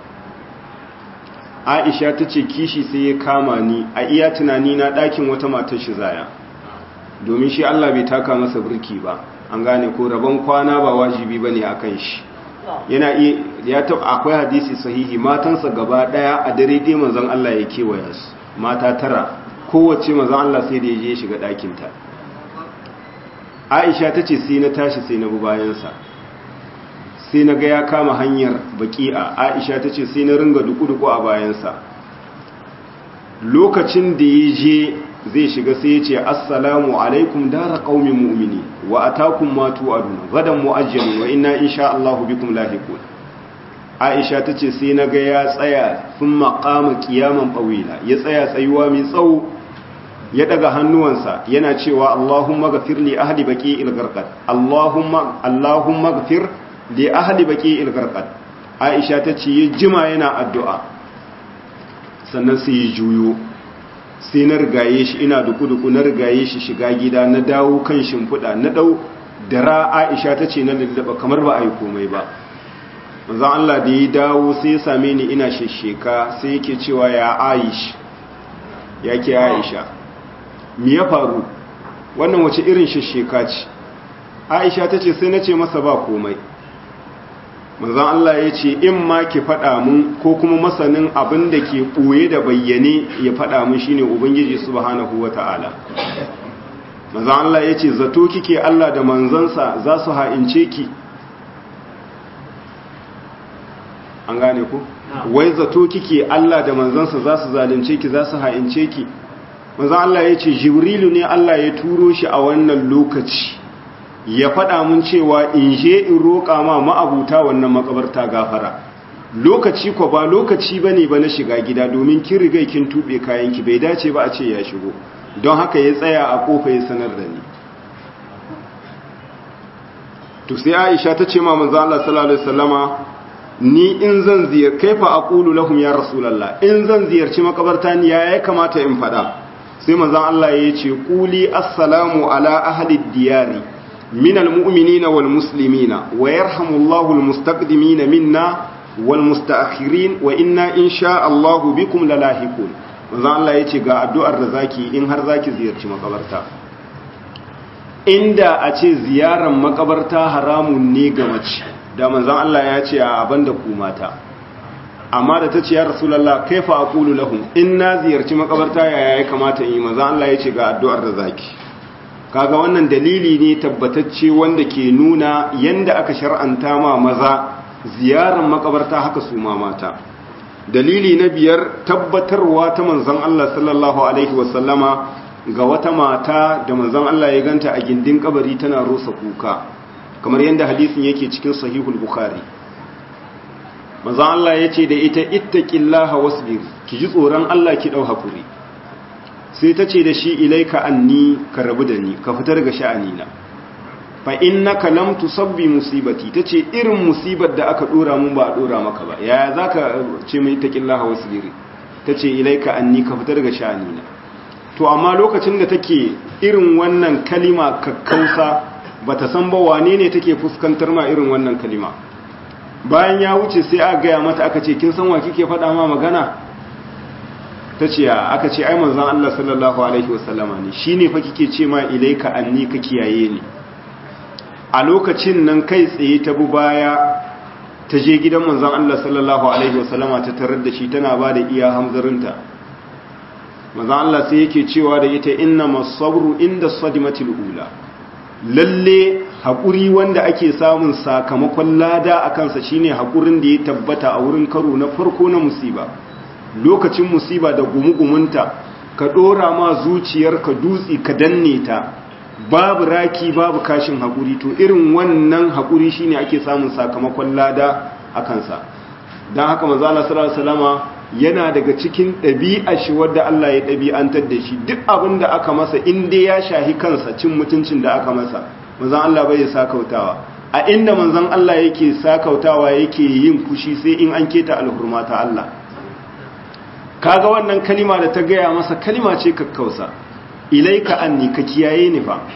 A: Aisha ta ce kishi sai ya kama ni a iya tunani na ɗakin wata matar shi zaya domin shi Allah bai taka masa birki ba an gane ko rabon kwana ba wajibi bane akan shi yana iya ya ta akwai hadisi sahihi matansa gaba daya a dare dai manzon Allah ya kewaya su mata tara kowace manzon Allah sai da ya je shiga ɗakin ta Aisha ta ce sai na tashi sai na bi bayan sa sai na ga ya kama hanyar baki'a Aisha ta ce sai na ringa duku-duku a bayan sa lokacin da ya je zai shiga sai ya ce assalamu alaikum dara qaumi mu'mini wa atakum ma tu'adun gadan mu'ajjalun wa inna insha Allah bikum lahiqun Aisha tace sai naga ya tsaya thumma qama qiyaman tawila ya tsaya tsayuwa mai tsawo ya daga hannuwansa yana cewa Allahumma ghafir li ahli baqi'il gharqad Allahumma Allahumma ghafir li ahli baqi'il gharqad Aisha tace ya jima yana addu'a sannan sai ya juyo sai na rigaye shi ina duku-duku na rigaye shi shiga gida na dawo kan shimfiɗa na ɗau dara aisha ta ce na lullaba kamar ba a yi komai ba manzan Allah da ya dawo sai ya same ni ina shesheka sai yake cewa ya aish ya ke aisha mi ya faru wannan wace irin shesheka ce aisha ta ce sai na ce masa ba komai manzan Allah ya ce in ma ki faɗa mun ko kuma masanin abin da ke ɓoye da bayyane ya faɗa mun shine ubangiji subhanahu wata'ala manzan Allah ya ce zato kike Allah da manzansa za su ha'ince ki an gane ku wai zato kike Allah da manzansa za su zalunce ki za su ha'ince ki manzan Allah ya ce jibrilu ne Allah ya turo shi a wannan lokaci ya faɗa mun cewa in je in roƙa ma ma'abuta wannan makabarta gafara lokaci ko ba lokaci bane ba na shiga gida domin kin riga kin tube kayanki bai dace ba a ce ya shigo don haka ya tsaya a kofa ya sanar da ni to sai Aisha ta ce ma manzo Allah sallallahu alaihi wasallama ni in zan ziyar kaifa aqulu lahum ya rasulullah in zan ziyarci makabarta ni ya kamata in faɗa sai manzo Allah ya ce quli assalamu ala ahli diyari من المؤمنين والمسلمين ويرحم الله المستقدمين منا والمستأخرين وإنا إن شاء الله بكم للاحقون manzo Allah yace ga addu'ar da zaki in har zaki ziyarci makabarta inda a ce ziyarar makabarta haramun ne ga mace da manzon Allah ya ce a banda ku mata amma da tace ya rasulullah kaifa aqulu lahum in na ziyarci makabarta yaya ya kamata in yi manzon Allah yace ga addu'ar da zaki kaga wannan dalili ne tabbatacce wanda ke nuna yanda aka shar'anta ma maza ziyarar makabarta haka su ma mata dalili na biyar tabbatarwa ta manzon Allah sallallahu alaihi wasallama ga wata mata da manzon Allah ya ganta a gindin kabari tana rosa kuka kamar yanda hadisin yake cikin sahihul bukhari manzon Allah ya ce da ita ittaqillaha wasbir ki ji tsoron Allah ki dau hakuri sai ta ce da shi ilaika anni ka rabu da ni ka fita daga sha'anina fa innaka lam tusabbi musibati tace irin musibar da aka dora mun ba a dora maka ba yaya zaka ce mai taqillaha wasbiri tace ilaika anni ka fita daga sha'anina to amma lokacin da take irin wannan kalima kakkausa bata san ba wane ne take fuskantar ma irin wannan kalima bayan ya wuce sai aka gaya mata aka ce kin san wa kike faɗa ma magana ta ce aka ce ai manzon Allah sallallahu alaihi wasallama ne shine fa kike ce ma ilaika anni ka kiyaye ni a lokacin nan kai tsaye ta bu baya ta je gidan manzon Allah sallallahu alaihi wasallama ta tarar da shi tana ba da iya hamzarinta manzon Allah sai yake cewa da ita inna masabru inda sadimatil ula lalle haƙuri wanda ake samun sakamakon lada a kansa shine haƙurin da ya tabbata a wurin karo na farko na musiba lokacin musiba da gumugumunta ka ɗora ma zuciyarka dutse ka danne ta babu raki babu kashin haƙuri to irin wannan haƙuri shine ake samun sakamakon lada a kansa don haka mazala salama yana daga cikin ɗabi'a shi wadda Allah ya ɗabi'antar da shi duk abin da aka masa inda ya shahi kansa cin mutuncin da aka masa manzan Allah bai sakautawa a inda manzan Allah yake sakautawa yake yin fushi sai in an keta alhurma ta Allah kaga wannan kalima da ta gaya masa kalima ce kakkausa ilaika anni ka kiyaye ni fa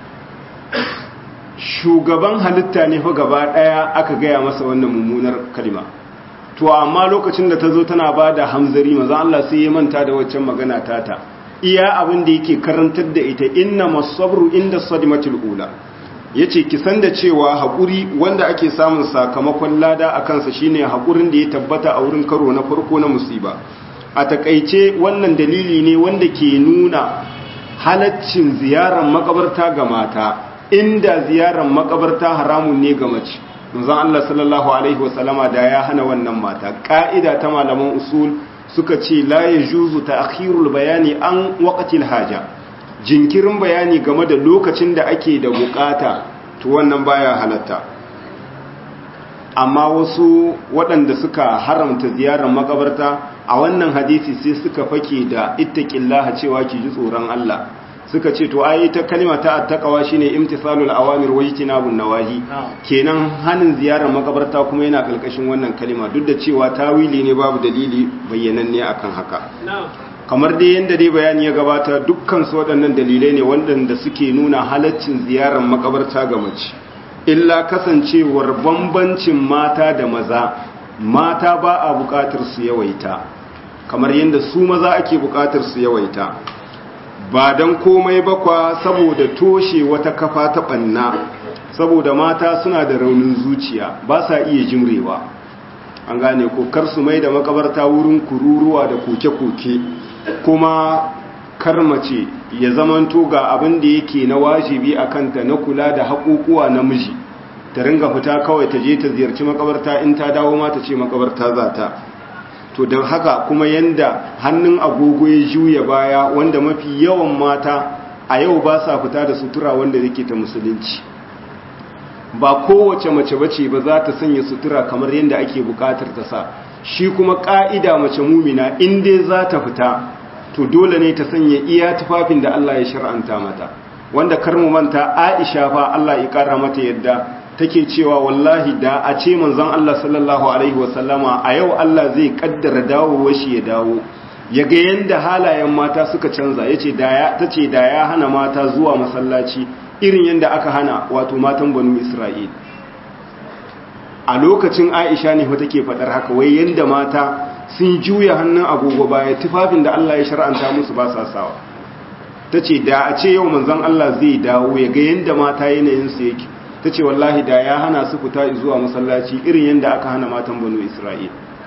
A: shugaban halitta ne fa gaba daya aka gaya masa wannan mummunar kalima to amma lokacin da ta zo tana ba da hamzari maza Allah sai ya manta da waccan magana tata iya abin da yake karantar da ita inna masabru inda sadimatul ula yace ki san da cewa hakuri wanda ake samun sakamakon lada a kansa shine hakurin da ya tabbata a wurin karo na farko na musiba a takaice wannan dalili ne wanda ke nuna halaccin ziyarar makabarta ga mata inda ziyarar makabarta haramun ne ga mace manzon Allah sallallahu alaihi wasallama da ya hana wannan mata ka'ida ta malaman usul suka ce la yajuzu ta'khirul bayani an waqtil haja jinkirin bayani game da lokacin da ake da bukata to wannan baya halatta amma wasu waɗanda suka haramta ziyarar makabarta a wannan hadisi sai suka fake da ittaqillaha cewa ki ji tsoron Allah suka ce to ai ta kalma ta attaqwa shine imtithalul awamir wa ijtinabun nawahi kenan hanin ziyarar makabarta kuma yana kalkashin wannan kalma duk da cewa tawili ne babu dalili bayyananne akan haka kamar dai yanda dai bayani ya gabata dukkan su waɗannan dalilai ne waɗanda suke nuna halaccin ziyarar makabarta ga mace illa kasancewar bambancin mata da maza mata ba a buƙatar su yawaita kamar yadda su maza ake buƙatar su yawaita ba don komai bakwa saboda toshe wata kafa ta ɓanna saboda mata suna da raunin zuciya ba sa iya jimrewa an gane ko kar su mai da makabarta wurin kururuwa da koke-koke kuma karmace ya zamanto ga abin da yake na wajibi a kanta na kula da haƙoƙuwa namiji ta ringa fita kawai ta je ta ziyarci makabarta in ta dawo ma ta ce makabarta za ta to don haka kuma yanda hannun agogo ya juya baya wanda mafi yawan mata a yau ba sa fita da sutura wanda yake ta musulunci ba kowace mace bace ba za ta sanya sutura kamar yadda ake bukatar ta sa shi kuma ka'ida mace mumina in dai za ta fita to dole ne ta sanya iya tufafin da Allah ya shar'anta mata wanda kar mu manta Aisha fa Allah ya kara mata yadda take cewa wallahi da a ce manzon Allah sallallahu alaihi wasallama a yau Allah zai kaddara dawowar shi ya dawo ya ga yanda halayen mata suka canza yace da ya tace da ya hana mata zuwa masallaci irin yanda aka hana wato matan banu Isra'il a lokacin Aisha ne fa take fadar haka wai yanda mata sun juya hannun agogo baya tufafin da Allah ya shar'anta musu ba sa sawa tace da a ce yau manzon Allah zai dawo ya ga yanda mata yanayin su yake ta ce wallahi da ya hana su fita zuwa masallaci irin yadda aka hana matan banu isra'il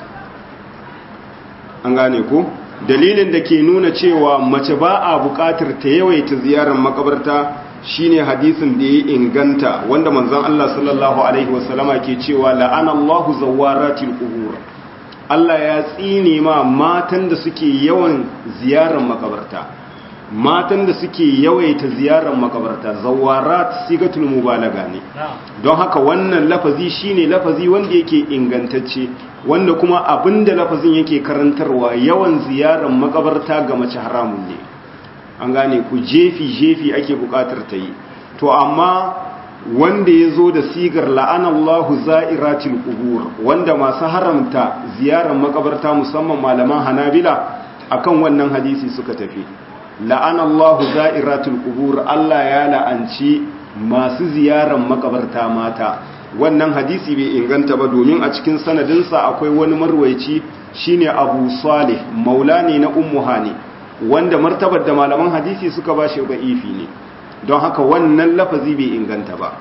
A: an gane ko dalilin da ke nuna cewa mace ba a buƙatar ta yawaita ziyarar makabarta shine hadisin da ya inganta wanda manzon Allah sallallahu alaihi wasallama ke cewa la'ana Allahu zawaratil qubur Allah ya tsine ma matan da suke yawan ziyarar makabarta matan da suke yawaita ziyarar makabarta zawarat sigatul mubalaga ne don haka wannan lafazi shine lafazi wanda yake ingantacce wanda kuma abinda lafazin yake karantarwa yawan ziyarar makabarta ga mace haramun ne an gane ku jefi jefi ake bukatar ta yi to amma wanda ya zo da sigar la'anallahu za'iratil qubur wanda masu haramta ziyarar makabarta musamman malaman hanabila akan wannan hadisi suka tafi la'anallahu za'iratul qubur Allah ya la'anci masu ziyarar makabarta mata wannan hadisi bai inganta ba domin a cikin sanadinsa akwai wani marwaici shine Abu Salih maulani na Ummu Hani wanda martabar da malaman hadisi suka ba shi da'ifi ne don haka wannan lafazi bai inganta ba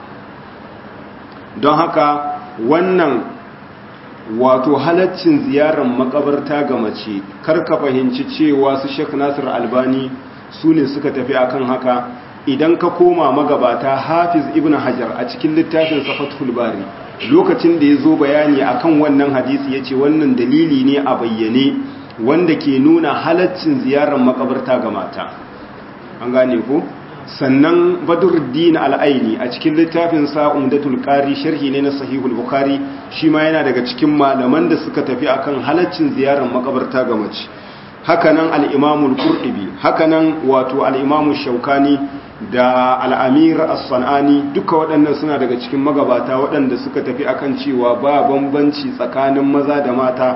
A: don haka wannan wato halaccin ziyarar makabarta ga mace karka fahimci cewa su Sheikh Nasir Albani su ne suka tafi akan haka idan ka koma magabata Hafiz Ibn Hajar a cikin littafin Fathul Bari lokacin da ya zo bayani akan wannan hadisi yace wannan dalili ne a bayyane wanda ke nuna halaccin ziyarar makabarta ga mata an gane ko sannan badruddin al'aini a cikin littafin sa umdatul qari sharhi ne na sahihul bukhari shi ma yana daga cikin malaman da suka tafi akan halaccin ziyarar makabarta ga mace hakanan al-imamul qurtubi hakanan wato al-imamu shaukani da al-amir as-sanani duka waɗannan suna daga cikin magabata waɗanda suka tafi akan cewa ba bambanci tsakanin maza da mata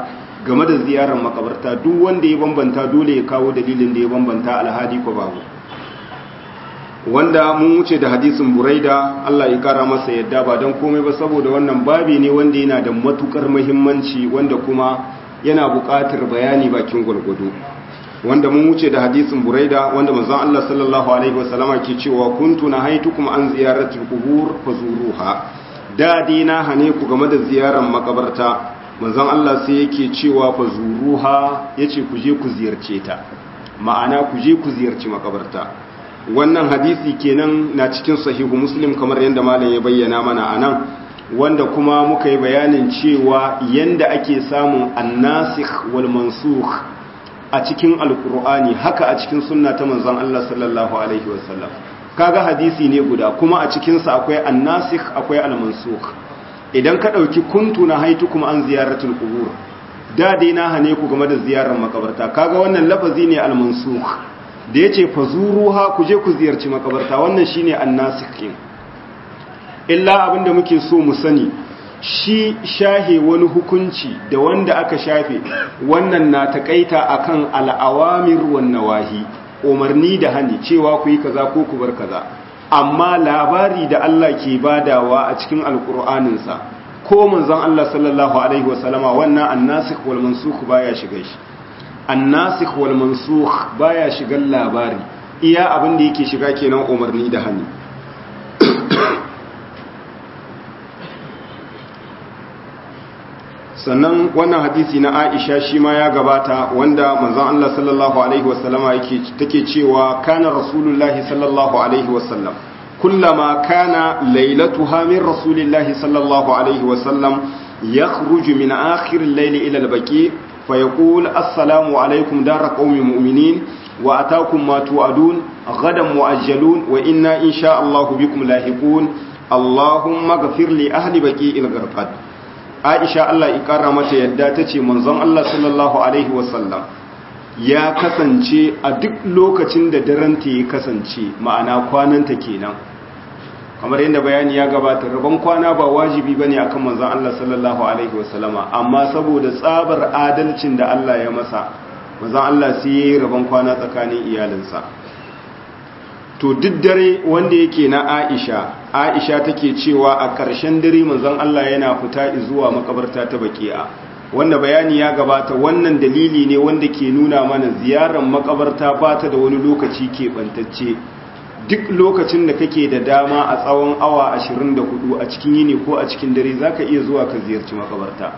A: game da ziyarar makabarta duk wanda ya bambanta dole ya kawo dalilin da ya bambanta alhadi ko babu wanda mun wuce da hadisin buraida Allah ya kara masa yadda ba don komai ba saboda wannan babi ne wanda yana da matukar muhimmanci wanda kuma yana buƙatar bayani bakin gwargwado wanda mun wuce da hadisin buraida wanda manzon Allah sallallahu alaihi wasallama ke cewa kuntu nahaitukum an ziyaratil qubur fazuruha da dina hane ku game da ziyarar makabarta manzon Allah sai yake cewa fazuruha yace ku je ku ziyarce ta ma'ana ku je ku ziyarci makabarta wannan hadisi kenan na cikin sahihu muslim kamar yadda malam ya bayyana mana anan wanda kuma muka yi bayanin cewa yanda ake samun annasikh wal mansukh a cikin alkur'ani haka a cikin sunna ta manzon Allah sallallahu alaihi wasallam kaga hadisi ne guda kuma a cikin sa akwai annasikh akwai almansukh idan ka dauki kuntu na haitukum an ziyaratul qubur da dai na hane ku game da ziyarar makabarta kaga wannan lafazi ne almansukh da yace fazuruha ku je ku ziyarci makabarta wannan shine annasikh illa abinda muke so mu sani shi shahe wani hukunci da wanda aka shafe wannan na takaita akan al'awamir wan nawahi umarni da hani cewa ku yi kaza ko ku bar kaza amma labari da Allah ke badawa a cikin alkur'aninsa ko manzon Allah sallallahu alaihi wasallama wannan annasikh wal mansukh baya shiga shi annasikh wal mansukh baya shigan labari iya abin da yake shiga kenan umarni da hani sannan wannan hadisi na Aisha shi ma ya gabata wanda manzon Allah sallallahu alaihi wasallama yake take cewa kana rasulullahi sallallahu alaihi wasallam kullama kana lailatuha min rasulillahi sallallahu alaihi wasallam yakhruju min akhir al-layl ila al-baqi fayaqul assalamu alaikum dar qaumin mu'minin wa ataakum ma tu'adun ghadan mu'ajjalun wa inna insha Allah bikum lahiqun allahumma ghfir li ahli baqi al-gharqad aisha Allah ikara mata yadda ta ce manzon Allah sallallahu Alaihi wasallam ya kasance a duk lokacin da daranta ya kasance ma'ana kwananta kenan kamar yadda bayani ya gabata rabon kwana ba wajibi bane akan manzon Allah sallallahu Alaihi wasallama amma saboda tsabar adalcin da Allah ya masa manzon Allah sai ya yi rabon kwana tsakanin iyalinsa to duk dare wanda yake na Aisha Aisha take cewa a ƙarshen dare manzon Allah yana fita zuwa makabarta ta Baqi'a wanda bayani ya gabata wannan dalili ne wanda ke nuna mana ziyarar makabarta ba ta da wani lokaci keɓantacce duk lokacin da kake da dama a tsawon awa 24 a cikin yini ko a cikin dare zaka iya zuwa ka ziyarci makabarta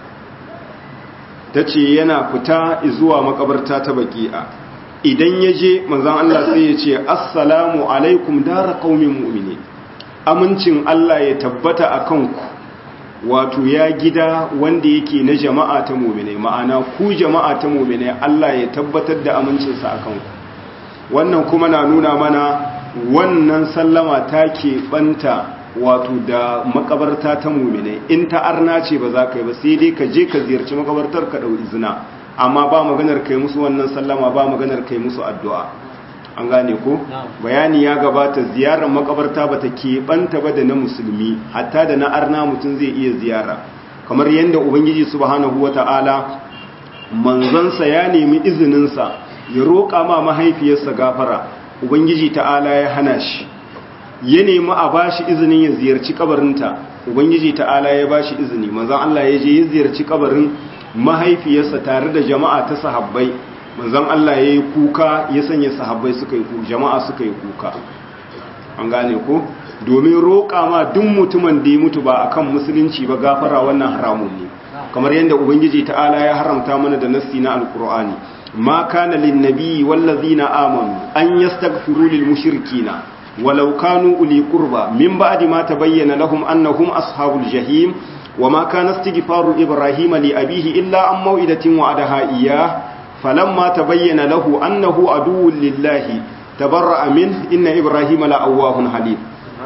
A: tace yana fita zuwa makabarta ta Baqi'a idan ya je manzan Allah sai ya ce assalamu alaikum dara qaumin mu'mini amincin Allah ya tabbata a kanku wato ya gida wanda yake na jama'a ta mu'mine ma'ana ku jama'a ta mu'mine Allah ya tabbatar da amincinsa a kanku wannan kuma na nuna mana wannan sallama ta keɓanta wato da makabarta ta mu'mine in ta arna ce ba za ka yi ba sai dai ka je ka ziyarci makabartar ka ɗau izina amma ba maganar kai musu wannan sallama ba maganar kai musu addu'a an gane ko bayani ya gabata ziyarar makabarta ba ta keɓanta ba da na musulmi hatta da na arna mutum zai iya ziyara kamar yadda ubangiji subhanahu wa ta'ala manzansa ya nemi izininsa ya roƙa ma mahaifiyarsa gafara ubangiji ta'ala ya hana shi ya nemi a ba shi izinin ya ziyarci kabarinta ubangiji ta'ala ya ba shi izini manzan Allah ya je ya ziyarci kabarin mahaifiyarsa tare da jama'a ta sahabbai manzon Allah ya yi kuka ya sanya sahabbai suka yi kuka jama'a suka yi kuka an gane ko domin roƙa ma duk mutumin da ya mutu ba akan musulunci ba gafara wannan haramun ne kamar yadda ubangiji ta'ala ya haramta mana da nassi na alqur'ani ma kana lin nabiyyi wallazina amanu an yastaghfiru lil mushrikina walau kanu uli qurba min ba'di ma tabayyana lahum annahum ashabul jahim وما كان استغفار إبراهيم لأبيه إلا عن موئدة وعدها إياه فلما تبين له أنه عدو لله تبرأ منه إن إبراهيم لأواه حليم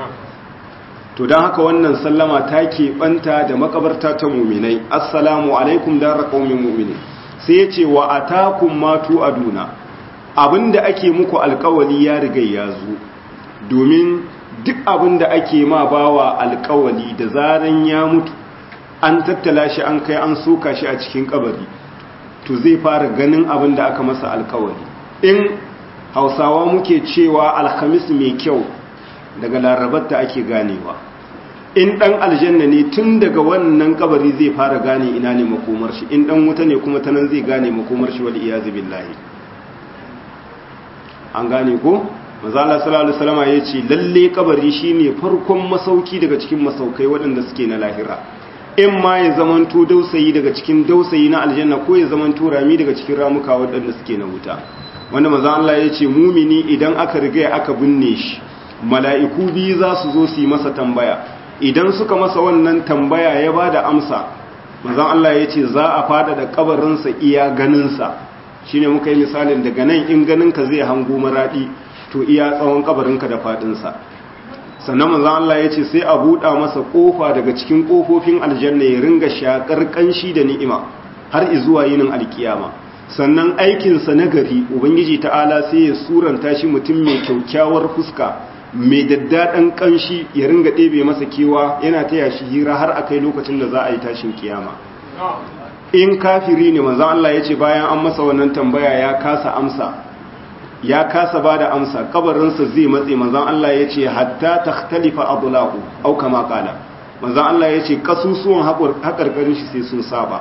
A: to don haka wannan sallama ta keɓanta da makabarta ta muminai assalamu alaikum da raƙaumin mumini sai ya ce wa atakum matu aduna abinda ake muku alkawali ya riga ya zo domin duk abinda ake ma bawa alkawali da zaran ya mutu an tattala shi an kai an soka shi a cikin kabari to zai fara ganin abin da aka masa alkawari in hausawa muke cewa alhamis mai kyau daga larabarta ake ganewa in dan aljanna ne tun daga wannan kabari zai fara gane ina ne makomar shi in dan wuta ne kuma tanan zai gane makomar shi wal iyazu billahi an gane ko manzo Allah sallallahu alaihi wasallam yace lalle kabari shine farkon masauki daga cikin masaukai waɗanda suke na lahira in ma ya zamanto dausayi daga cikin dausayi na aljanna ko ya zamanto rami daga cikin ramuka waɗanda suke na wuta wanda manzo Allah yace mumini idan aka riga aka binne shi mala'iku biyu za su zo su yi masa tambaya idan suka masa wannan tambaya ya bada amsa manzo Allah yace za a fada da kabarinsa iya ganinsa shine muka yi misalin daga nan in ganinka zai hango maradi to iya tsawon kabarinka da fadinsa sannan manzon Allah ya ce sai a buɗa masa ƙofa daga cikin ƙofofin aljanna ya ringa shakar ƙanshi da ni'ima har izuwa yinin alkiyama sannan aikinsa na gari ubangiji ta'ala sai ya suranta shi mutum mai kyaukyawar fuska mai daddaɗan ƙanshi ya ringa ɗebe masa kewa yana taya shi hira har akai lokacin da za a yi tashin kiyama in kafiri ne manzon Allah ya ce bayan an masa wannan tambaya ya kasa amsa ya kasa ba da amsa kabarinsa zai matse manzan Allah ya ce hatta ta talifa abulaku au kama kala manzan Allah ya ce kasusuwan haƙarƙarin shi sai sun saba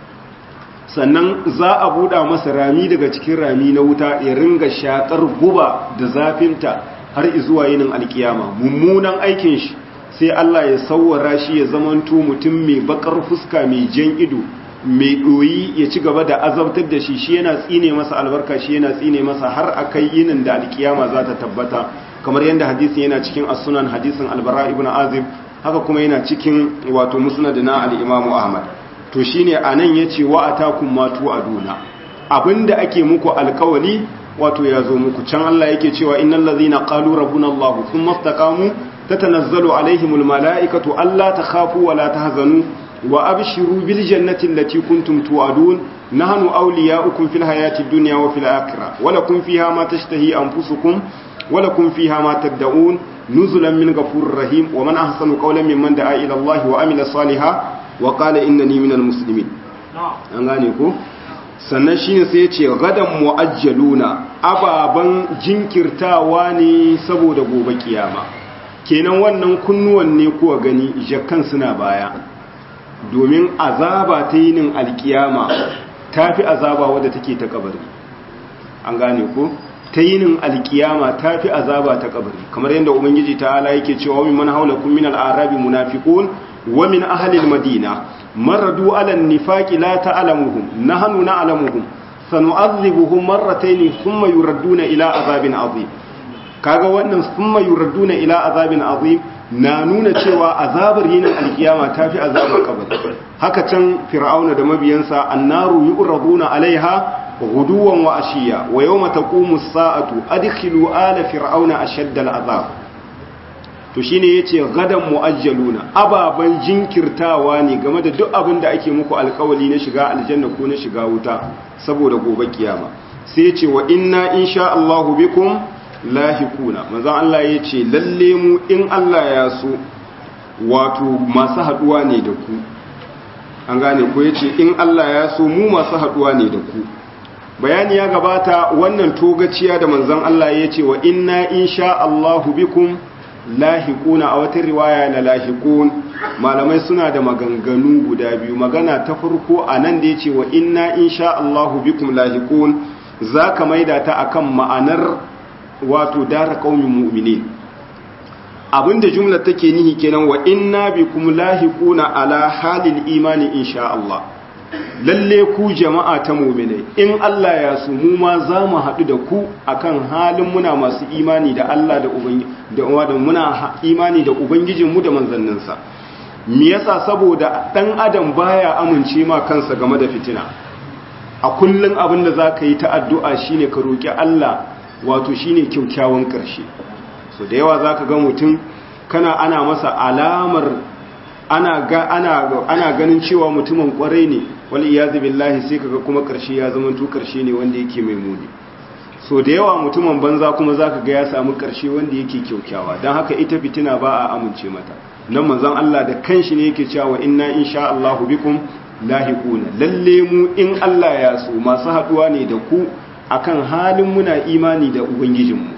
A: sannan za a buɗa masa rami daga cikin rami na wuta ya ringa shaƙar guba da zafinta har izuwa yinin alkiyama mummunan aikin shi sai Allah ya sauwara shi ya zamanto mutum mai bakar fuska mai jan ido mai ɗoyi ya ci gaba da azabtar da shi shi yana tsine masa albarka shi yana tsine masa har a kai yinin da alkiyama za ta tabbata kamar yadda hadisin yana cikin asunan hadisin albara ibn azib haka kuma yana cikin wato musnad na al-imam ahmad to shine anan yace wa atakum ma tu'aduna abinda ake muku alkawali wato ya zo muku can Allah yake cewa innal ladhina qalu rabbuna allah thumma istaqamu tatanazzalu alaihimul malaikatu alla takhafu wa la tahzanu وأبشروا بالجنة التي كنتم توعدون نحن أولياؤكم في الحياة الدنيا وفي الآخرة ولكم فيها ما تشتهي أنفسكم ولكم فيها ما تدعون نزلا من غفور رحيم ومن أحسن قولا ممن دعا إلى الله وعمل صالحا وقال إنني من المسلمين أنغانيكو sannan shi ne sai ce gadan mu'ajjaluna ababen jinkirtawa ne saboda gobe kiyama kenan wannan kunnuwan ne kuwa gani jakkan suna baya domin azaba ta yinin alkiyama ta fi azaba wadda take ta kabari an gane ko ta yinin alkiyama ta fi azaba ta kabari kamar yadda ubangiji ta ala yake cewa min man haulakum min al-arabi munafiqun wa min ahli al-madina maradu ala an-nifaqi la ta'lamuhum nahnu na'lamuhum sanu'adhibuhum marratayn thumma yuradduna ila azabin azim kaga wannan thumma yuradduna ila azabin azim na nuna cewa azabar yinin alkiyama ta fi azabar kabari haka can fir'auna da mabiyansa annaru yu'raduna alaiha guduwan wa ashiya wa yawma taqumu as-sa'atu adkhilu ala fir'auna ashadda al-azab to shine yace gadan muajjaluna ababan jinkirtawa ne game da duk abin da ake muku alkawali na shiga aljanna ko na shiga wuta saboda gobe kiyama sai yace wa inna insha Allahu bikum lahikuna manzon Allah ya ce lalle mu in Allah ya so wato masu haduwa ne da ku an gane ko ya ce in Allah ya so mu masu haduwa ne da ku bayani ya gabata wannan togaciya da manzon Allah ya ce wa inna insha Allahu bikum lahikuna a wata riwaya na lahikun malamai suna da maganganu guda biyu magana ta farko a nan da ya ce wa inna insha Allahu bikum lahikun za ka maida ta akan ma'anar wato dara qaumin mu'minin abinda jumlar take nihi kenan wa inna bikum lahiquna ala halil imani insha Allah lalle ku jama'a ta mu'minai in Allah ya so mu ma za mu haɗu da ku akan halin muna masu imani da Allah da ubangi da da muna imani da ubangijinmu da manzanninsa me yasa saboda dan adam baya amince ma kansa game da fitina a kullun abin da zaka yi ta addu'a shine ka roki Allah wato shine kyaukyawan ƙarshe so da yawa zaka ga mutum kana ana masa alamar ana ga ana ana ganin cewa mutumin kwarai ne wal iyazu billahi sai kaga kuma ƙarshe ya zama to ƙarshe ne wanda yake mai muni so da yawa mutumin banza kuma zaka ga ya samu ƙarshe wanda yake kyaukyawa dan haka ita fitina ba a amince mata nan manzon Allah da kanshi ne yake cewa inna insha Allahu bikum lahiquna lalle mu in Allah ya so masu haduwa ne da ku akan halin muna imani da ubangijinmu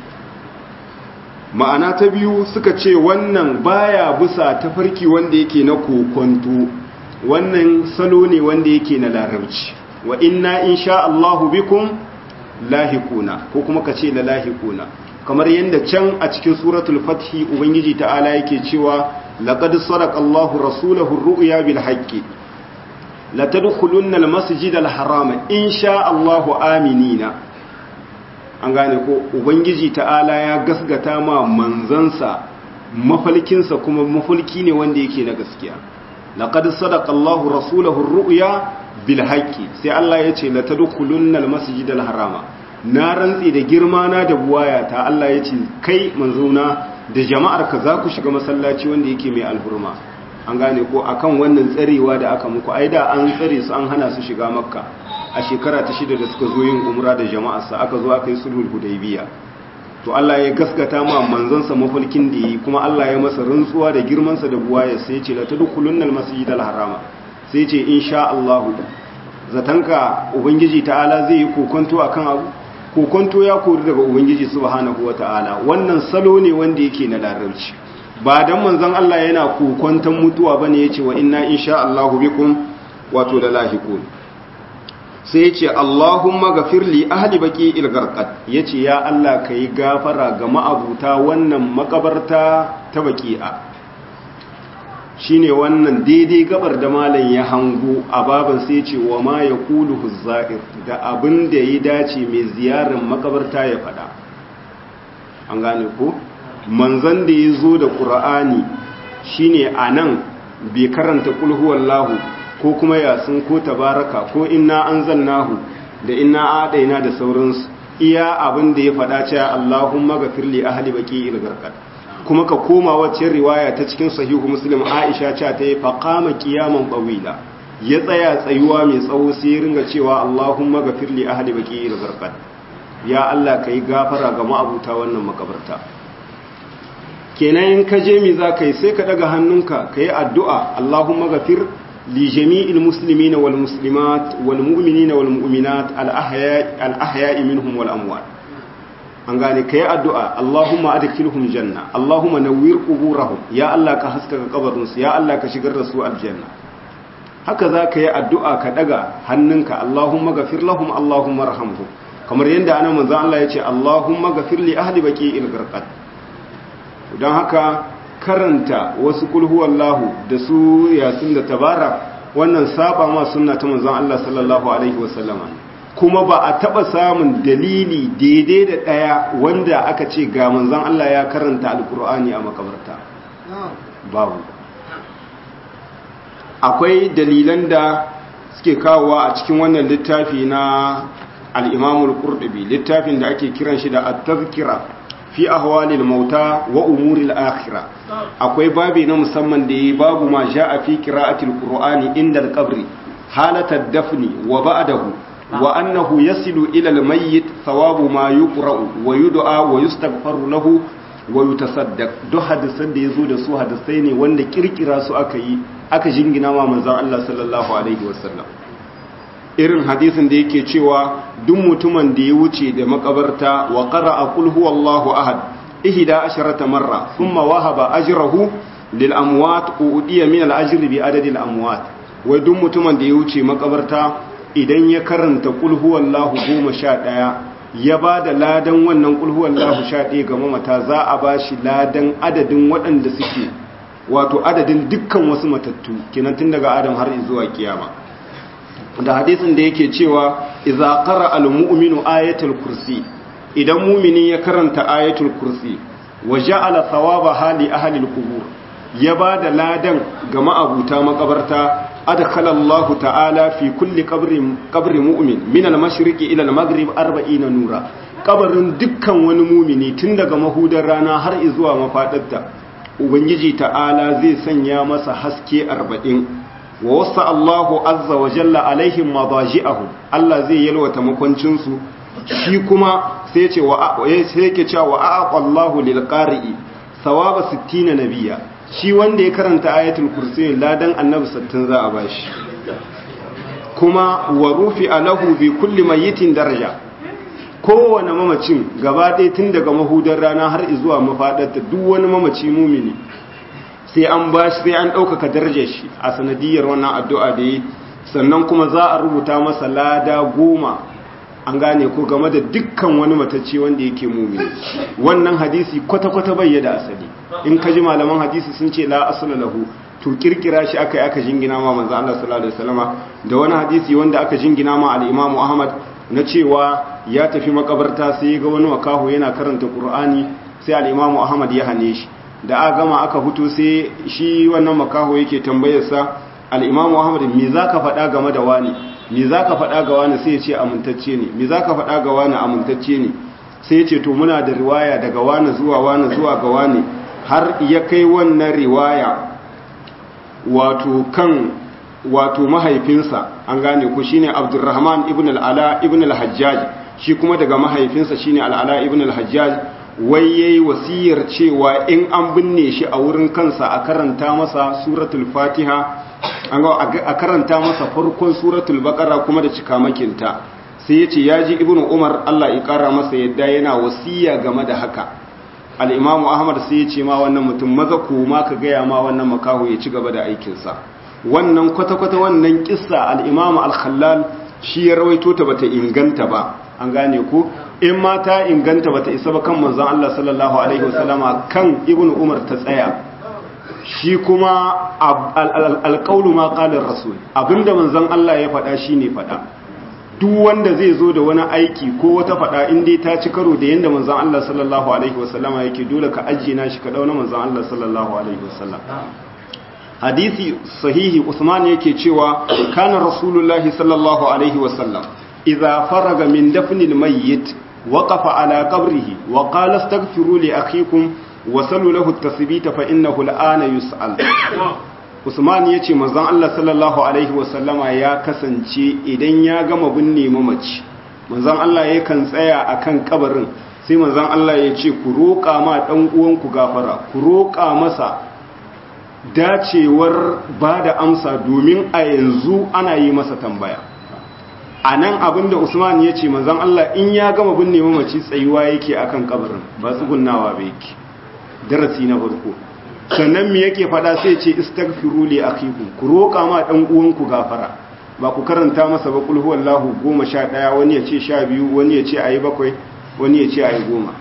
A: ma'ana ta biyu suka ce wannan baya bisa tafarki wanda yake na kokonto wannan salo ne wanda yake na larabci wa inna insha Allahu bikum lahiquna ko kuma ka ce la lahiquna kamar yadda can a cikin suratul fathi ubangiji ta'ala yake cewa laqad sadaqa Allahu rasulahu ar-ru'ya bil haqqi la tadkhulunna al-masjid al-haram insha Allahu aminina an gane ko ubangiji ta'ala ya gasgata ma manzansa mafalkinsa kuma mafalki ne wanda yake na gaskiya laqad sadaqa Allahu rasulahu ar-ru'ya bil haqqi sai Allah ya ce la tadkhulunna al-masjid al-harama na rantsi da girma na da buwaya ta Allah ya ce kai manzona da jama'ar ka za ku shiga masallaci wanda yake mai alhurma an gane ko akan wannan tsarewa da aka muku ai da an tsare su an hana su shiga makka a shekara ta shida da suka zo yin umra da jama'arsa aka zo aka yi sulhul hudaybiya to Allah ya gaskata ma manzansa mafalkin da yi kuma Allah ya masa rantsuwa da girmansa da buwaya sai ya ce la tadkhulunnal masjidal harama sai ya ce insha Allah zatanka ubangiji ta'ala zai yi kokonto akan abu kokonto ya kori daga ubangiji subhanahu wata'ala wannan salo ne wanda yake na larabci ba dan manzon Allah yana kokonton mutuwa bane yace wa inna insha Allahu bikum wato da lahiqun sai yace Allahumma ghafir li ahli baqi'il gharqat yace ya Allah kai gafara ga ma'abuta wannan makabarta ta baqi'a shine wannan daidai gabar da malam ya hango a baban sai ce wa ma ya kulu huzza'ir da abin da ya dace mai ziyarar makabarta ya fada an gane ko manzan da ya zo da ƙura'ani shine a nan bai karanta ƙulhuwallahu ko kuma yasin ko tabaraka ko inna an zannahu da inna adaina da sauransu iya abin da ya fada cewa allahumma gafirli ahli baki ilgarkar kuma ka koma wacce riwaya ta cikin sahihu muslim aisha ce ta yi faƙama ƙiyaman ɓawila ya tsaya tsayuwa mai tsawo sai ya ringa cewa allahumma gafir li ahli baqi al ya allah kai gafara ga ma'abuta wannan makabarta kenan in ka je mi za ka yi sai ka daga hannunka ka yi addu'a allahumma gafir li jami'il muslimina wal muslimat wal mu'minina wal mu'minat al ahya'i minhum wal amwat an gane ka yi addu'a Allahumma adkhilhum janna Allahumma nawwir quburahum ya Allah ka haskaka kabarinsu ya Allah ka shigar da su aljanna haka za ka yi addu'a ka daga hannunka Allahumma gafir lahum Allahumma rahamhum kamar yadda ana manzon Allah ya ce Allahumma gafir li ahli baqi'il gharqat don haka karanta wasu kulhuwallahu da su yasin da tabara wannan saba ma sunna ta manzon Allah sallallahu alaihi wasallama kuma ba a taba samun dalili daidai da ɗaya wanda aka ce ga manzan Allah ya karanta alkur'ani a makabarta babu akwai dalilan da suke kawowa a cikin wannan littafi na al'imamul ƙurɗubi littafin da ake kiran shi da at-tazkira fi ahwalil mauta wa umuril akhira akwai babi na musamman da yi babu ma a fi qira'atil qur'ani inda al-qabri halatar dafni wa ba'dahu wa annahu yasilu ila al-mayyit thawabu ma yuqra'u wa yud'a wa yustaghfaru lahu wa yutasaddaq duk hadisan da yazo da su hadisai ne wanda kirkira su aka yi aka jingina ma manzon Allah sallallahu alaihi wasallam irin hadisin da yake cewa duk mutumin da ya wuce da makabarta wa qara'a qul huwallahu ahad ihda asharata marra thumma wahaba ajrahu lil amwat udiya min al ajri bi adadi al amwat wai duk mutumin da ya wuce makabarta idan ya karanta qul huwallahu 11 ya ba da ladan wannan qul huwallahu 11 ga mamata za a bashi ladan adadin waɗanda suke wato adadin dukkan wasu matattu kenan tun daga adam har zuwa kiyama da hadisin da yake cewa idza qara al mu'minu ayatul kursi idan mu'mini ya karanta ayatul kursi wa ja'ala thawaba hali ahli al qubur ya bada ladan ga ma'abuta makabarta adkhala Allah ta'ala fi kulli qabrin qabri mu'min min al mashriqi ila al maghrib 40 nura kabarin dukkan wani mu'mini tun daga mahudar rana har zuwa mafadarta ubangiji ta'ala zai sanya masa haske 40 wa wasa Allahu azza wa jalla alaihim madaji'ahum Allah zai yalwata makwancinsu shi kuma sai ce wa sai yake cewa wa aqa Allahu lil qari'i thawaba 60 nabiyya shi wanda ya karanta ayatul kursi ladan annabi 60 za a bashi kuma wa rufi alahu bi kulli mayitin daraja kowane mamacin gaba ɗaya tun daga mahudar rana har zuwa mafaɗarta duk wani mamaci mumini sai an ba shi sai an ɗaukaka darajar shi a sanadiyar wannan addu'a da yi sannan kuma za a rubuta masa lada goma an gane ko game da dukkan wani matacce wanda yake mumini wannan hadisi kwata-kwata bai da asali in ka ji malaman hadisi sun ce la asala lahu to kirkira shi aka yi aka jingina ma manzo Allah sallallahu alaihi wasallama da wani hadisi wanda aka jingina ma al-Imam Ahmad na cewa ya tafi makabarta sai ga wani wakahu yana karanta Qur'ani sai al-Imam Ahmad ya hane shi da aka gama aka fito sai shi wannan makaho yake tambayar sa al-Imam Ahmad me zaka faɗa game da wani me zaka faɗa ga wani sai ya ce amintacce ne me zaka faɗa ga wani amintacce ne sai ya ce to muna da riwaya daga wani zuwa wani zuwa ga wani har ya kai wannan riwaya wato kan wato mahaifinsa an gane ku shine Abdurrahman ibn al-Ala ibn al-Hajjaj shi kuma daga mahaifinsa shine al-Ala ibn al-Hajjaj wai yayi wasiyar cewa in an binne shi a wurin kansa a karanta masa suratul Fatiha an ga a karanta masa farkon suratul Baqara kuma da cikamakinta sai yace yaji ibn Umar Allah ya kara masa yadda yana wasiya game da haka al'imamu ahmad sai ya ce ma wannan mutum maza koma ka gaya ma wannan makaho ya ci gaba da aikinsa wannan kwata-kwata wannan kissa al'imamu al-khallal shi ya rawaito ta bata inganta ba an gane ku in ma ta inganta bata isa ba kan manzan Allah sallallahu alaihi wasallama kan ibn umar ta tsaya shi kuma alƙaulu ma ƙalar rasul abinda manzan Allah ya faɗa shi ne faɗa duk wanda zai zo da wani aiki ko wata fada in dai ta ci karo da yanda manzon Allah sallallahu alaihi wasallama yake dole ka ajiye na shi ka dauna manzon Allah sallallahu alaihi wasallam hadisi sahihi Usman yake cewa kana rasulullahi sallallahu alaihi wasallam idza faraga min dafnil mayyit waqafa ala qabrihi wa qala astaghfiru li akhikum wa sallu lahu at-tasbita fa innahu al-ana yus'al Usman ya ce mazan Allah sallallahu Alaihi wasallama ya kasance idan ya gama binne mamaci mazan Allah ya kan tsaya a kan kabarin sai mazan Allah ya ce ku roƙa ma ɗan uwanku gafara ku roƙa masa dacewar ba da amsa domin a yanzu ana yi masa tambaya a nan abinda Usman ya ce mazan Allah in ya gama binne mamaci tsayuwa yake akan kabarin ba tsugunnawa ba yake darasi na farko sannan me yake fada sai ce istaghfiru li akhikum ku roƙa ma dan uwanku gafara ba ku karanta masa ba kul huwallahu 11 wani ya ce 12 wani ya ce ayi bakwai wani ya ce ayi goma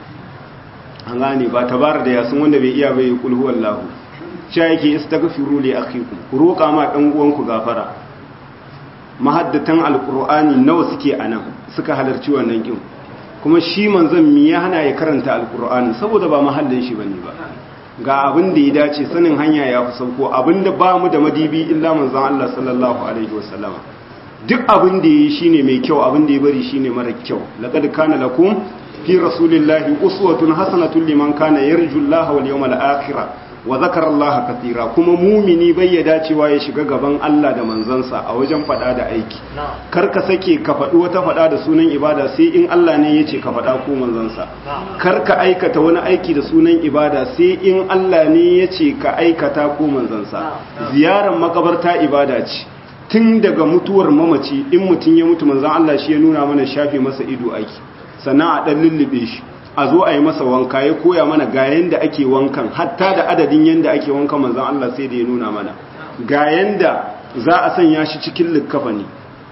A: an gane ba tabar da yasin wanda bai iya bai kul huwallahu cha yake istaghfiru li akhikum ku roƙa ma dan uwanku gafara mahaddatan alqur'ani nawa suke anan suka halarci wannan kin kuma shi manzon me ya hana ya karanta alqur'ani saboda ba mahallin shi bane ba ga abin da ya dace sanin hanya ya fi sauko abin da ba mu da madibi illa manzan Allah sallallahu alaihi wasallama duk abin da ya yi shine mai kyau abin da ya bari shine mara kyau laqad kana lakum fi rasulillahi uswatun hasanatun liman kana yarju Allah wal yawmal akhir wa zakara Allah katira kuma mumini bai ya dacewa ya shiga gaban Allah da manzansa a wajen fada da aiki kar ka sake ka faɗi wata fada da sunan ibada sai in Allah ne ya ce ka fada ko manzansa kar ka aikata wani aiki da sunan ibada sai in Allah ne ya ce ka aikata ko manzansa ziyarar makabarta ibada ce tun daga mutuwar mamaci in mutum ya mutu manzan Allah shi ya nuna mana shafe masa ido aiki sannan a ɗan lullube shi a zo a yi masa wanka ya koya mana ga yanda ake wankan hatta da adadin yanda ake wankan manzan Allah sai da ya nuna mana ga yanda za a sanya shi cikin likkafani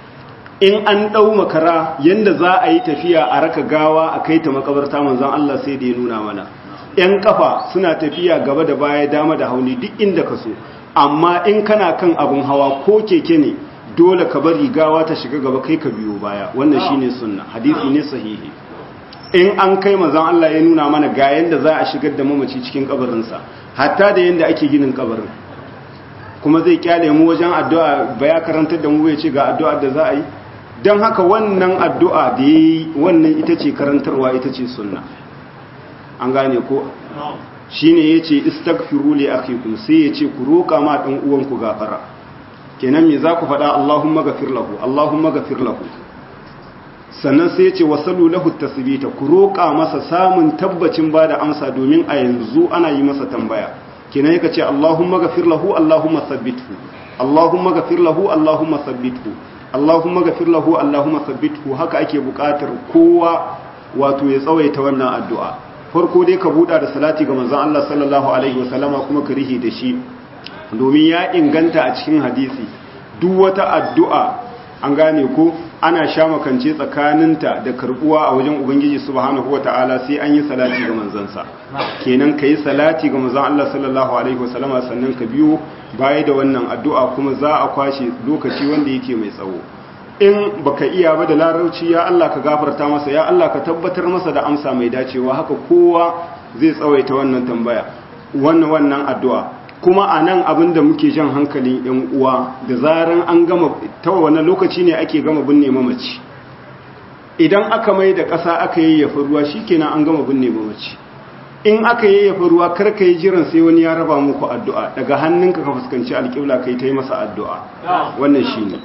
A: in an ɗau makara yanda za a yi tafiya a raka gawa a kai ta makabarta manzan Allah sai da ya nuna mana ‘yan kafa suna tafiya gaba da baya dama da hauni duk inda ka so amma in kana kan abin hawa ko keke ne dole ka bari gawa ta shiga gaba kai ka biyo baya wannan shine sunna hadisi ne sahihi in an kai mazan Allah ya nuna mana ga yanda za a shigar da mamaci cikin kabarinsa hatta da yanda ake ginin kabarin kuma zai kyale mu wajen addu'a ba ya karantar da mu ya ce ga addu'a da za a yi don haka wannan addu'a da ya yi wannan ita ce karantarwa ita ce sunna an gane ko shi ne ya ce istagfiru li akhikum sai ya ce ku roƙa ma ɗan uwanku gafara kenan me za ku faɗa Allahumma gafir lahu Allahumma gafir lahu sannan sai ya ce wasalu lahu tasbita ku roƙa masa samun tabbacin ba da amsa domin a yanzu ana yi masa tambaya kenan yaka ce Allahumma ghafir lahu Allahumma thabbithu Allahumma ghafir lahu Allahumma thabbithu Allahumma ghafir lahu Allahumma thabbithu haka ake buƙatar kowa wato ya tsawaita wannan addu'a farko dai ka buɗa da salati ga manzon Allah sallallahu alaihi wasallama kuma ka rihi da shi domin ya inganta a cikin hadisi duk wata addu'a an gane ko ana sha makance tsakaninta da karbuwa a wajen ubangiji subhanahu wata'ala sai an yi salati ga manzansa kenan ka yi salati ga manzan Allah sallallahu alaihi wasallama sannan ka biyo baya da wannan addu'a kuma za a kwashe lokaci wanda yake mai tsawo in baka iya ba da larauci ya Allah ka gafarta masa ya Allah ka tabbatar masa da amsa mai dacewa haka kowa zai tsawaita wannan tambaya wannan wannan addu'a kuma a nan abin da muke jan hankalin ‘yan uwa da zaran an gama ta wani lokaci ne ake gama binne mamaci idan aka mai da ƙasa aka yi yafi ruwa shi kenan an gama binne mamaci in aka yi yafi ruwa karka yi jiran sai wani ya raba muku addu'a daga hannunka ka fuskanci alƙibla kai ta yi masa addu'a wannan shi ne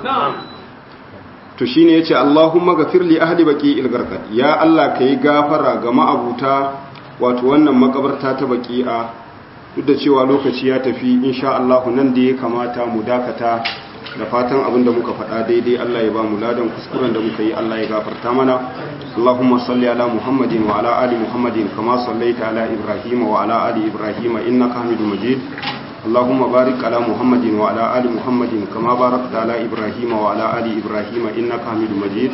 A: to shi ne ya ce allahumma gafir li ahli baki ilgarkad ya allah ka yi gafara ga ma'abuta wato wannan makabarta ta baki'a duk da cewa lokaci ya tafi insha Allah nan da ya kamata mu dakata da fatan abin da muka faɗa daidai Allah ya ba mu ladan kuskuren da muka yi Allah ya gafarta mana Allahumma salli ala Muhammadin wa ala ali Muhammadin kama sallaita ala Ibrahim wa ala ali Ibrahim innaka Hamidum Majid Allahumma barik ala Muhammadin wa ala ali Muhammadin kama barakta ala Ibrahim wa ala ali Ibrahim innaka Hamidum Majid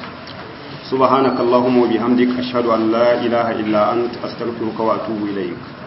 A: سبحانك اللهم وبحمدك أشهد أن لا إله إلا أنت أستغفرك وأتوب إليك